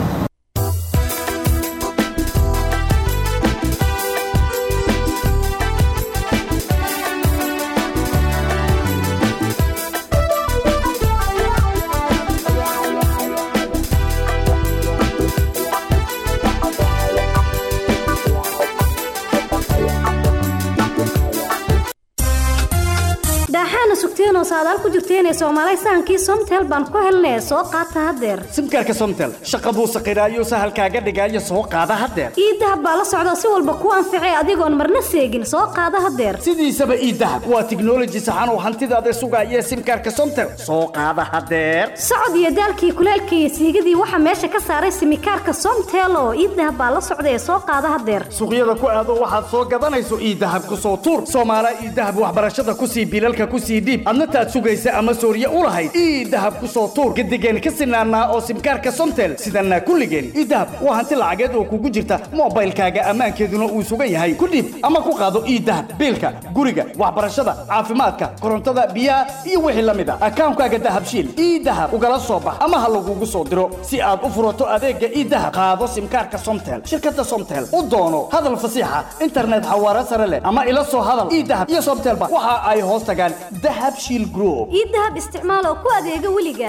daaxaana sugteenoo saadaal ku jirteenee soomaalay sahankii somtel baan ku helnee soo qaata haddeer simkaarka somtel shaqa buu saqiraayo sahalkaaga dhigaayo soo qaada haddeer iidahab baa la socda si walba kuu anficay adigoon marna seegin soo qaada haddeer sidiisaba iidahab waa tiknoloji saxan oo hantidaada sugaaya simkaarka somtel soo qaada haddeer socod iyo daalkii kuleelka iyo siigadii waxaa meesha ka saaray simikaarka somtel oo iidahab baa la socda ee soo qaada haddeer suuqyada ku aado waxaad soo gadanayso iidahab ku soo tuur soomaala iidahab waxbarashada ku sii bilalka ku sii dhiib adna taad sugaysa ama sooriye u lahayd iidahab ku soo tuur gadigeen ka sinaanaa oo simkaarka somtel sidanaa kulligeen iidahab waa hanti lacageed oo kugu jirta moobaylkaaga ammaankeeduna uu sugan yahay ku dhiib ama ku qaado iidahab biilka guriga waxbarashada caafimaadka korontada biyaha iyo wixii la mid a akaankaaga dahabshiil iidahab ugala soo bax ama ha lagugu soo diro si aad u furato adeega iidahab qaado simkaarka somtel shirkada somtel u doono hadal fasiixa internet xawaare sare leh ama ila soo hadal iidahab iyo somtelba waxa ay hoos tagaan dahabshiil group iidahab isticmaal oo ku adeega weliga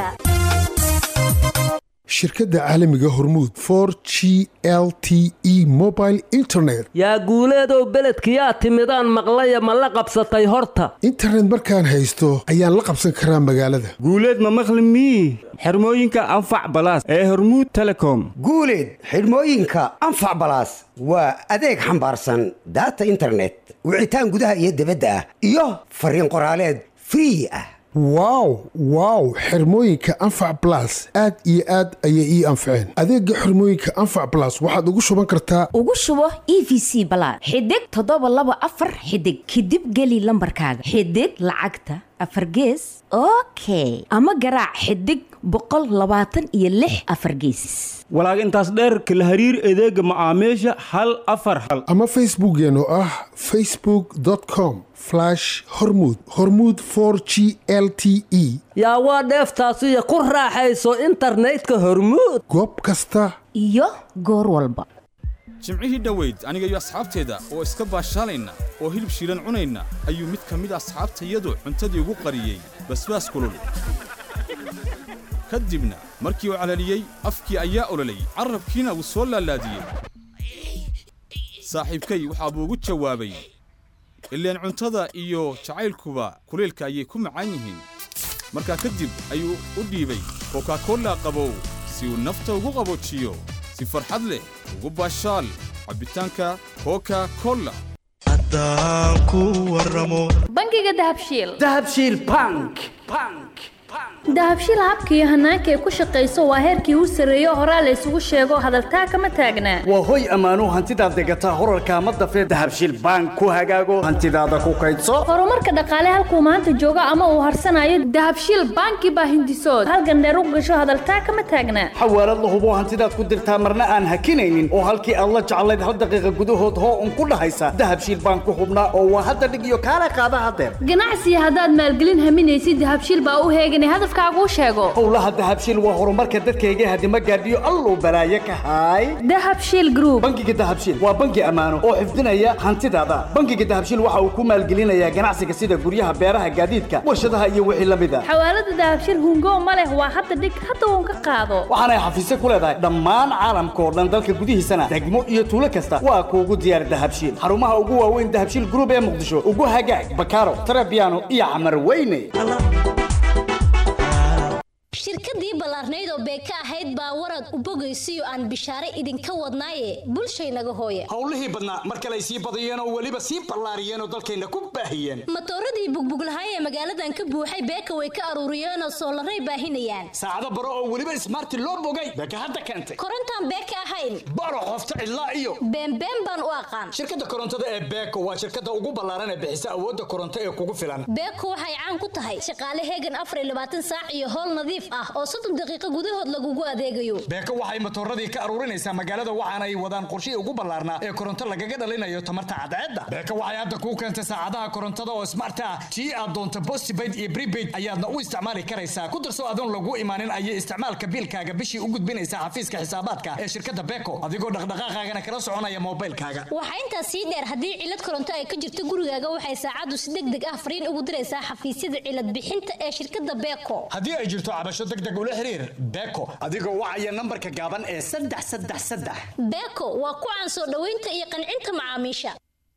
shirkadda caalamiga hormuud for g l t e mobile internet yaa guuleedow beledkiyaa timidaan maqlaya ma la qabsatay horta internet markaan haysto ayaan la qabsan karaa magaalada guuleed ma maqli mii xirmooyinka anfac balaas ee hormuud telecom guuleed xidhmooyinka anfac balaas waa adeeg xambaarsan daata internet wicitaan gudaha iyo dibadda ah iyo fariin qoraaleed free ah wow wow xirmooyinka anfac blas aad iyo aad ayay ii anfaceen adeega xirmooyinka anfac blas waxaad ugu shuban kartaa ugu shubo e v c balaad xidig toddoba laba afar xidig kadib geli lambarkaaga xidig lacagta afar gees okay ama garaac xidig boqol labaatan iyo lix afar gees walaag intaas dheerka la hariir adeega macaamiisha hal afar hal ama facebookeen oo ah facebook com hormud hormud g l t e yaa waa dheeftaasiyo ku raaxayso internetka hormuud goob kasta iyo goor walba jimcihii dhoweyd aniga iyo asxaabteeda oo iska baashaalayna oo hilib shiilan cunayna ayuu mid ka mid asxaabtayadu cuntadii ugu qariyey basbaas kulul ka dibna markii uu calaliyey afkii ayaa ololayy carrabkiina wuu soo laalaadiyey saaxiibkay waxaa buu ugu jawaabay ileen cuntada iyo jacaylkuba kulaylka ayay ku macaan yihiin markaa kadib ayuu u dhiibay kokakolla qabow si uu nafta ugu qaboojiyo si farxad leh ugu baashaal cabbitaanka koka kolla bangiga dahabshiil dahabshiil bank dahabshiil habka iyo hanaanka ay ku shaqayso waa heerkii u sarreeyo horaa la isugu sheego hadaltaa kama taagnaa waa hoy ammaanuu hantidaad degataa horarka ma dafee dahabshiil bank ku hagaago hantidaada ku kaydso horumarka dhaqaale halkuu maanta joogo ama uu harsanayo dahabshiil banki baa hindisood halgandheer u gasho hadaltaa kama taagnaa xawaalad la hubo hantidaad ku dirtaa marna aan hakinaynin oo halkii aad la jeclayd hal daqiiqa gudahood hoo un ku dhahaysa dahabshiil bank ku hubnaa oo waa hadda dhig iyo kaala qaada hadeer ganacsiga haddaad maalgelin haminaysid dahabshiil baa u heeganay hadafkaaguu sheego howlaha dahabshiil waa horumarka dadkayga hadima gaadhiyo alluu balaaye ka haay dahabshiil group bangiga dahabshiil waa bangi ammaano oo xifdinaya hantidaada bangiga dahabshiil waxa uu ku maalgelinayaa ganacsiga sida guryaha beeraha gaadiidka warshadaha iyo wixii la mid a xawaalada dahabshiil hungo ma leh waa hadda dhig hadda uun ka qaado waxaanay xafiisyo ku leedahay dhammaan caalamka oo dhan dalka gudihiisana degmo iyo tuulo kasta waa kuugu diyaar dahabshiil xarumaha ugu waaweyn dahabshiil group ee muqdisho ugu hagaag bakaaro tarabiano iyo xamar weyne shirkadii ballaarnayd oo beeka ahayd baa warad u bogaysiyo aan bishaare idinka wadnaaye bulshaynaga hooye howlihii badnaa mar kale ay sii badiyeen oo weliba sii ballaariyeen oo dalkayna ku baahiyeen matooradii bugbuglahay ee magaaladan ka buuxay beeka way ka aruuriyeenoo soolaray baahinayaan saacado baro oo weliba ismaarti loo bogay beeka hadda keentay korontaan beeka ahayn baro qofta cidlaa iyo beenbeen baan u aqaan shirkadda korontada ee beeko waa shirkadda ugu ballaaran ee bixisa awoodda koronto ee kugu filan beeko waxay caan ku tahay shaqaale heegan afar iyo labaatan saac iyo howl nadiif ah oo soddon daqiiqo gudahood lagugu adeegayo beeko waxay matooradii ka aruurinaysaa magaalada waxaana ay wadaan qorshihii ugu ballaarnaa ee koronto lagaga dhalinayo tamarta cadceedda beeko waxay hadda kuu keentay saacadaha korontada oo smart ah tii aad doonto postpaid iyo prepaid ayaadna u isticmaali karaysaa ku darso adoon lagu imaanin ayay isticmaalka biilkaaga bishii u gudbinaysaa xafiiska xisaabaadka ee shirkadda beeko adigoo dhaqdhaqaaqaagana kala soconaya moobilkaaga waxaa intaas sii dheer haddii cilad koronto ay ka jirto gurigaaga waxay saacaddu si deg deg ah fariin ugu diraysaa xafiisyada cilad bixinta ee shirkadda beeko haddii ay jirto cabasho deg deg ula xiriir beeko adigoo wacaya nambarka gaaban ee saddex saddex saddex beeko waa ku caan soo dhoweynta iyo qancinta macaamiisha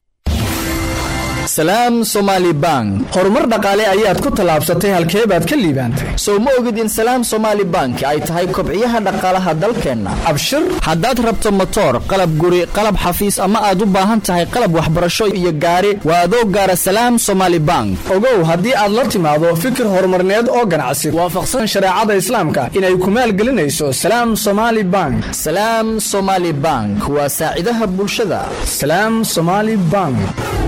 salaam somaali bank horumar dhaqaale ayaad ku tallaabsatay halkee baad ka liibaantay sow ma ogid in salaam somaali bank ay tahay kobciyaha dhaqaalaha dalkeenna abshir haddaad rabto motoor qalab guri qalab xafiis ama aad u baahan tahay qalab waxbarasho iyo gaari waa adoo gaara salaam somaali bank ogow haddii aad la timaado fikir horumarneed oo ganacsi waafaqsan shareecada islaamka inay ku maalgelinayso salaam somaali bank salaam somaali bank waa saacidaha bulshada salaam somaali bank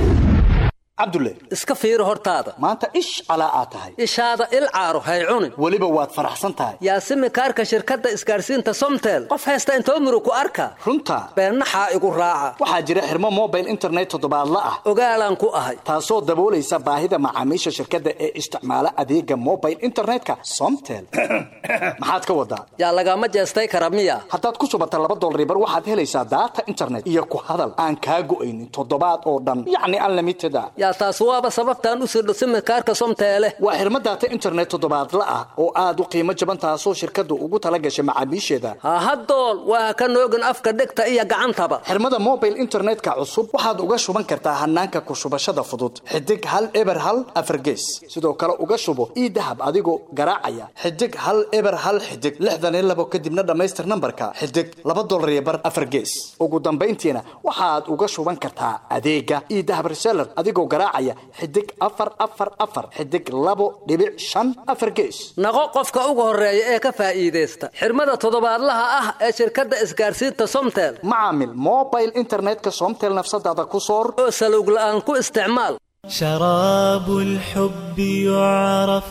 cabdulle iska fiiri hortaada maanta ish calaa aad tahay ishaada il caaro hay cunin weliba waad faraxsan tahay yaasimi kaarka shirkadda isgaarsiinta somtel qof haysta intoo muru ku arka runta beennaxaa igu raaca waxaa jira xirmo mobile internet toddobaadla ah ogaalaan ku ahay taasoo daboolaysa baahida macaamiisha shirkadda ee isticmaala adeega mobile internetka somtel maxaad ka wadaa yaa lagama jeestay kara miya haddaad ku subata laba dolribar waxaad helaysaa daata internet iyo ku hadal aan kaa go'aynin toddobaad oo dhan yacni unlimited a yaa taas waaba sababtaan u sirdho simikaarka somteele waa xirmo daata internet toddobaadla ah oo aad u qiimo jaban taasoo shirkaddu ugu tala gashay macaamiisheeda hahadool waa ka noogin afka dhegta iyo gacantaba xirmada mobile internetka cusub waxaad uga shuban kartaa hanaanka ku shubashada fudud xidig hal eber hal afargees sidoo kale uga shubo ii dahab adigoo garaacaya xidig hal eber hal xidig lixdan iyo labo kadibna dhammaystir nambarka xidig laba dolar iyo bar afargees ugu dambayntiina waxaad uga shuban kartaa adeega ii dahab reseller adigoo garaacaya xidig afar afar afar xidig labo dhibic shan afar gees naqo qofka ugu horeeya ee ka faa'iidaysta xirmada toddobaadlaha ah ee shirkadda isgaarsiinta somtel macaamil mobile internetka somtel nafsadaada ku soor oo salowg la'aan ku isticmaal شراب الحب يعرف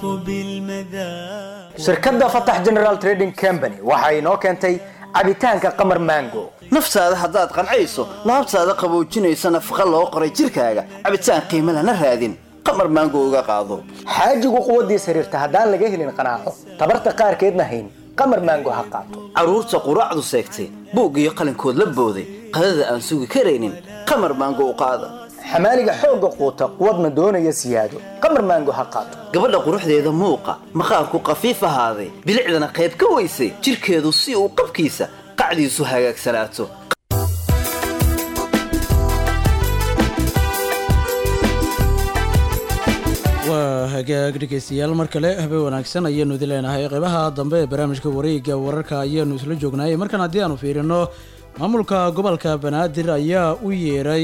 بالمذاق shirkadda fatax general trading company waxa inoo keentay cabitaanka qamar mango naftaada haddaad qancayso laabtaada qaboojinaysa nafaqa loo qoray jirkaaga cabitaan qiimo lana raadin qamar maango uga qaado xaajigu quwaddiis xiriirta haddaan laga helin qanaaco tabarta qaarkeedna hayn qamar mango ha qaato carruurta quraacdu seegtay buug iyo qalinkood la booday qadada aan sugi karaynin qamar maango u qaada xamaaliga xoogga quuta quwadna doonaya siyaado qamar maango ha qaato gabadha quruxdeeda muuqa maqaarku qafiif ahaaday bilicdana qayb ka weysay jirkeedu si uu qabkiisa qacdiisu hagaagsanaato waa hagaag dhegeystayaal mar kale habeen wanaagsan ayaanu idin leenahay qeybaha dambe ee barnaamijka wareegga wararka ayaanu isla joognaay markan haddii aanu fiirino maamulka gobolka banaadir ayaa u yeeray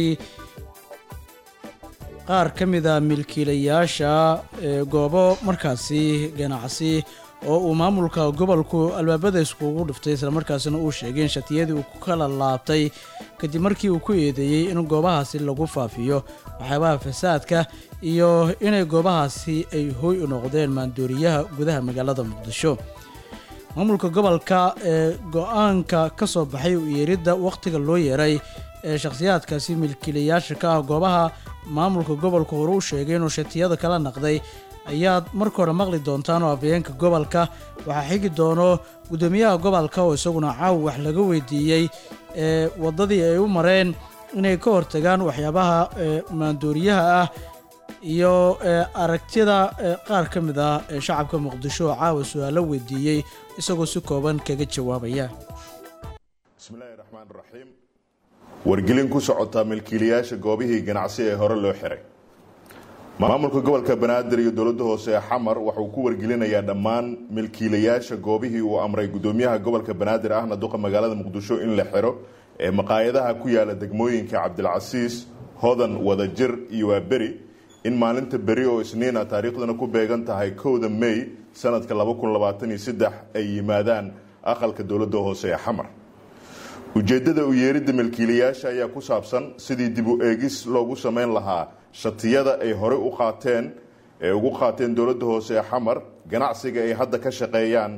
qaar ka mid a milkiilayaasha ee goobo markaasi ganacsi oo uu maamulka gobolku albaabada iskugu dhiftay islamarkaasina uu sheegay in shatiyadii uu ku kala laabtay kadib markii uu ku eedeeyey in goobahaasi lagu faafiyo waxyaabaha fasaadka iyo inay goobahaasi ay hooy u noqdeen maandooriyaha gudaha magaalada muqdisho maamulka gobolka ee go-aanka ka soo baxay u yeeridda wakhtiga loo yeeray ee shakhsiyaadkaasi milkiilayaasha ka ah goobaha maamulka gobolka hore u sheegay inuu shatiyada kala naqday ayaad marka hore maqli doontaan oo afayeenka gobolka waxaa xigi doono guddoomiyaha gobolka oo isaguna caaw wax laga weydiiyey ee waddadii ay u mareen inay ka hortagaan waxyaabaha ee maandooriyaha ah iyo ee aragtida ee qaar ka mid ah ee shacabka muqdisho oo caawa su-aalo weydiiyey isagoo si kooban kaga jawaabaya bismillaahi raxmaan raxiim wargelin ku socota milkiilayaasha goobihii ganacsi ee hore loo xiray maamulka gobolka banaadir iyo dowladda hoose ee xamar waxauu ku wargelinayaa dhammaan milkiilayaasha goobihii uu amray gudoomiyaha gobolka banaadir ahna duqa magaalada muqdisho in la xiro ee maqaayadaha ku yaala degmooyinka cabdilcasiis hodan wadajir iyo waaberi in maalinta beri oo isniina taariikhdana ku beegan tahay kowda may sanadka ay yimaadaan aqalka dowladda hoose ee xamar ujeedada u yeeridda milkiilayaasha ayaa ku saabsan sidii dib u eegis loogu sameyn lahaa shatiyada ay horey u qaateen ee ugu qaateen dowladda hoose ee xamar ganacsiga ay hadda ka shaqeeyaan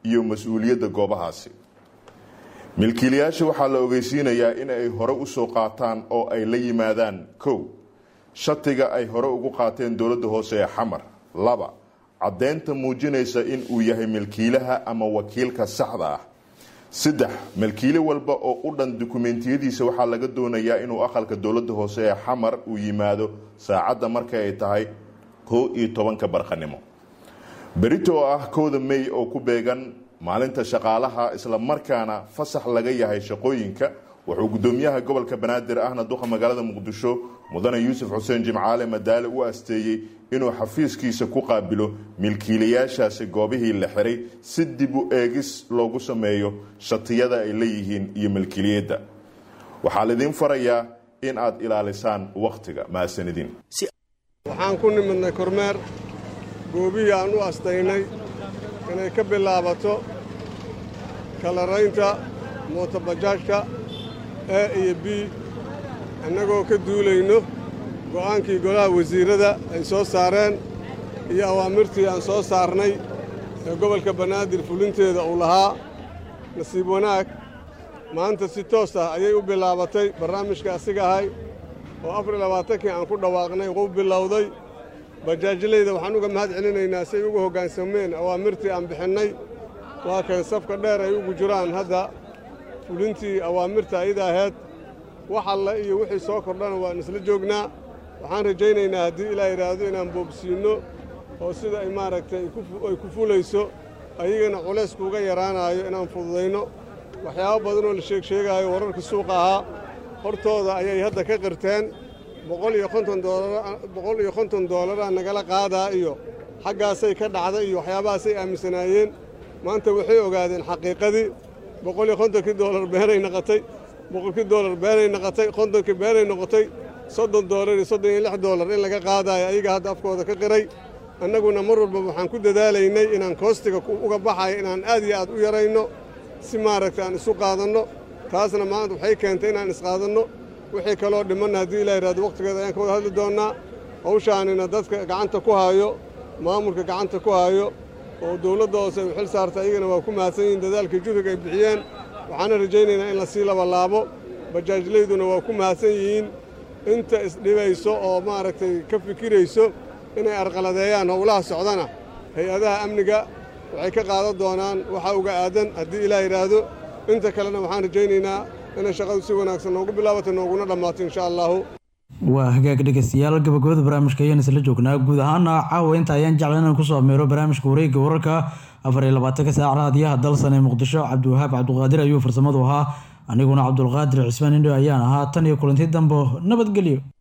iyo mas-uuliyadda goobahaasi milkiilayaasha waxaa la ogeysiinayaa in ay hore usoo qaataan oo ay la yimaadaan kow shatiga ay hore ugu qaateen dowladda hoose ee xamar laba caddeynta muujinaysa in uu yahay milkiilaha ama wakiilka saxda ah saddex milkiile walba oo u dhan dukumeentiyadiisa waxaa laga doonayaa inuu aqalka dowladda hoose ee xamar uu yimaado saacadda marka ay tahay kow iyo tobanka barqanimo berito oo ah kowda mey oo ku beegan maalinta shaqaalaha isla markaana fasax laga yahay shaqooyinka wuxuu gudoomiyaha gobolka banaadir ahna duqa magaalada muqdisho mudane yuusuf xuseen jimcaale madaale u asteeyey inuu xafiiskiisa ku qaabilo milkiilayaashaasi goobihii la xiray si dib u eegis loogu sameeyo shatiyada ay leeyihiin iyo milkiiliyadda waxaa laydin farayaa in aad ilaalisaan wakhtiga mahadsanidin waxaan ku nimidnay kormeer goobihii aan u astaynay inay ka bilaabato kalaraynta mootobajaajka e iyo b annagoo ka duulayno go'aankii golaha wasiirrada ay soo saareen iyo awaamirtii aan soo saarnay ee gobolka banaadir fulinteeda uu lahaa nasiib wanaag maanta si toos ah ayay u bilaabatay barnaamijka asiga ahay oo afar iyo labaatankii aan ku dhawaaqnay wuu bilowday bajaajlayda waxaan uga mahad celinaynaa si ay ugu hoggaansameen awaamirtii aan bixinnay waa kay safka dheer ay ugu jiraan hadda fulintii awaamirta ayada ahayd wax alle iyo wixii soo kordhana waan isla joognaa waxaan rajaynaynaa haddii ilaa yidhaahdo inaan boobsiinno oo sida ay maaragtay ay ku fulayso ayagana culayskuuga yaraanaayo inaan fududayno waxyaabo badanoo la sheeg sheegaayo wararka suuqa ahaa hortooda ayay hadda ka qirteen boqol iyo konton boqol iyo konton doolaraa nagala qaadaa iyo xaggaasay ka dhacday iyo waxyaabahaasay aaminsanaayeen maanta waxay ogaadeen xaqiiqadii boqol iyo kontonkii doolar beenay noqotay boqolkii doolar beenay noqotay kontonkii beenay noqotay soddon doolar iyo soddon iyo lix doolar in laga qaadaayo ayaga hadda afkooda ka qiray annaguna mar walba waxaan ku dadaalaynay inaan koostiga uga baxayo inaan aad iyo aad u yarayno si maaragtay aan isu qaadanno taasna maanta waxay keentay inaan isqaadanno wixii kaloo dhimanna haddii ilaa yidhahdo wakhtigeeda ayaan ka wada hadli doonnaa hawshaanina dadka gacanta ku haayo maamulka gacanta ku haayo oo dowladda hoose ay u xil saarta ayagana waa ku mahadsan yihiin dadaalkii juhriga ay bixiyeen waxaana rajaynaynaa in la sii labalaabo bajaajlayduna waa ku mahadsan yihiin inta isdhibayso oo maaragtay ka fikirayso inay arqaladeeyaan howlaha socdana hay-adaha amniga waxay ka qaadan doonaan waxa uga aadan haddii ilaa yidhaahdo inta kalena waxaan rajaynaynaa inay shaqadu si wanaagsan noogu bilaabato nooguna dhammaato insha allaahu waa hagaag dhegeystayaal gabagabada barnaamijka ayaan isla joognaa guud ahaana caawa inta ayaan jecla inaan kusoo ameero barnaamijka wareegga wararka afar iyo labaatanka saac raadiyaha dalsan ee muqdisho cabdiwahaab cabduqaadir ayuu farsamadu ahaa aniguna cabdulqaadir cismaan indho ayaan ahaa tan iyo kulanti dambo nabadgelyo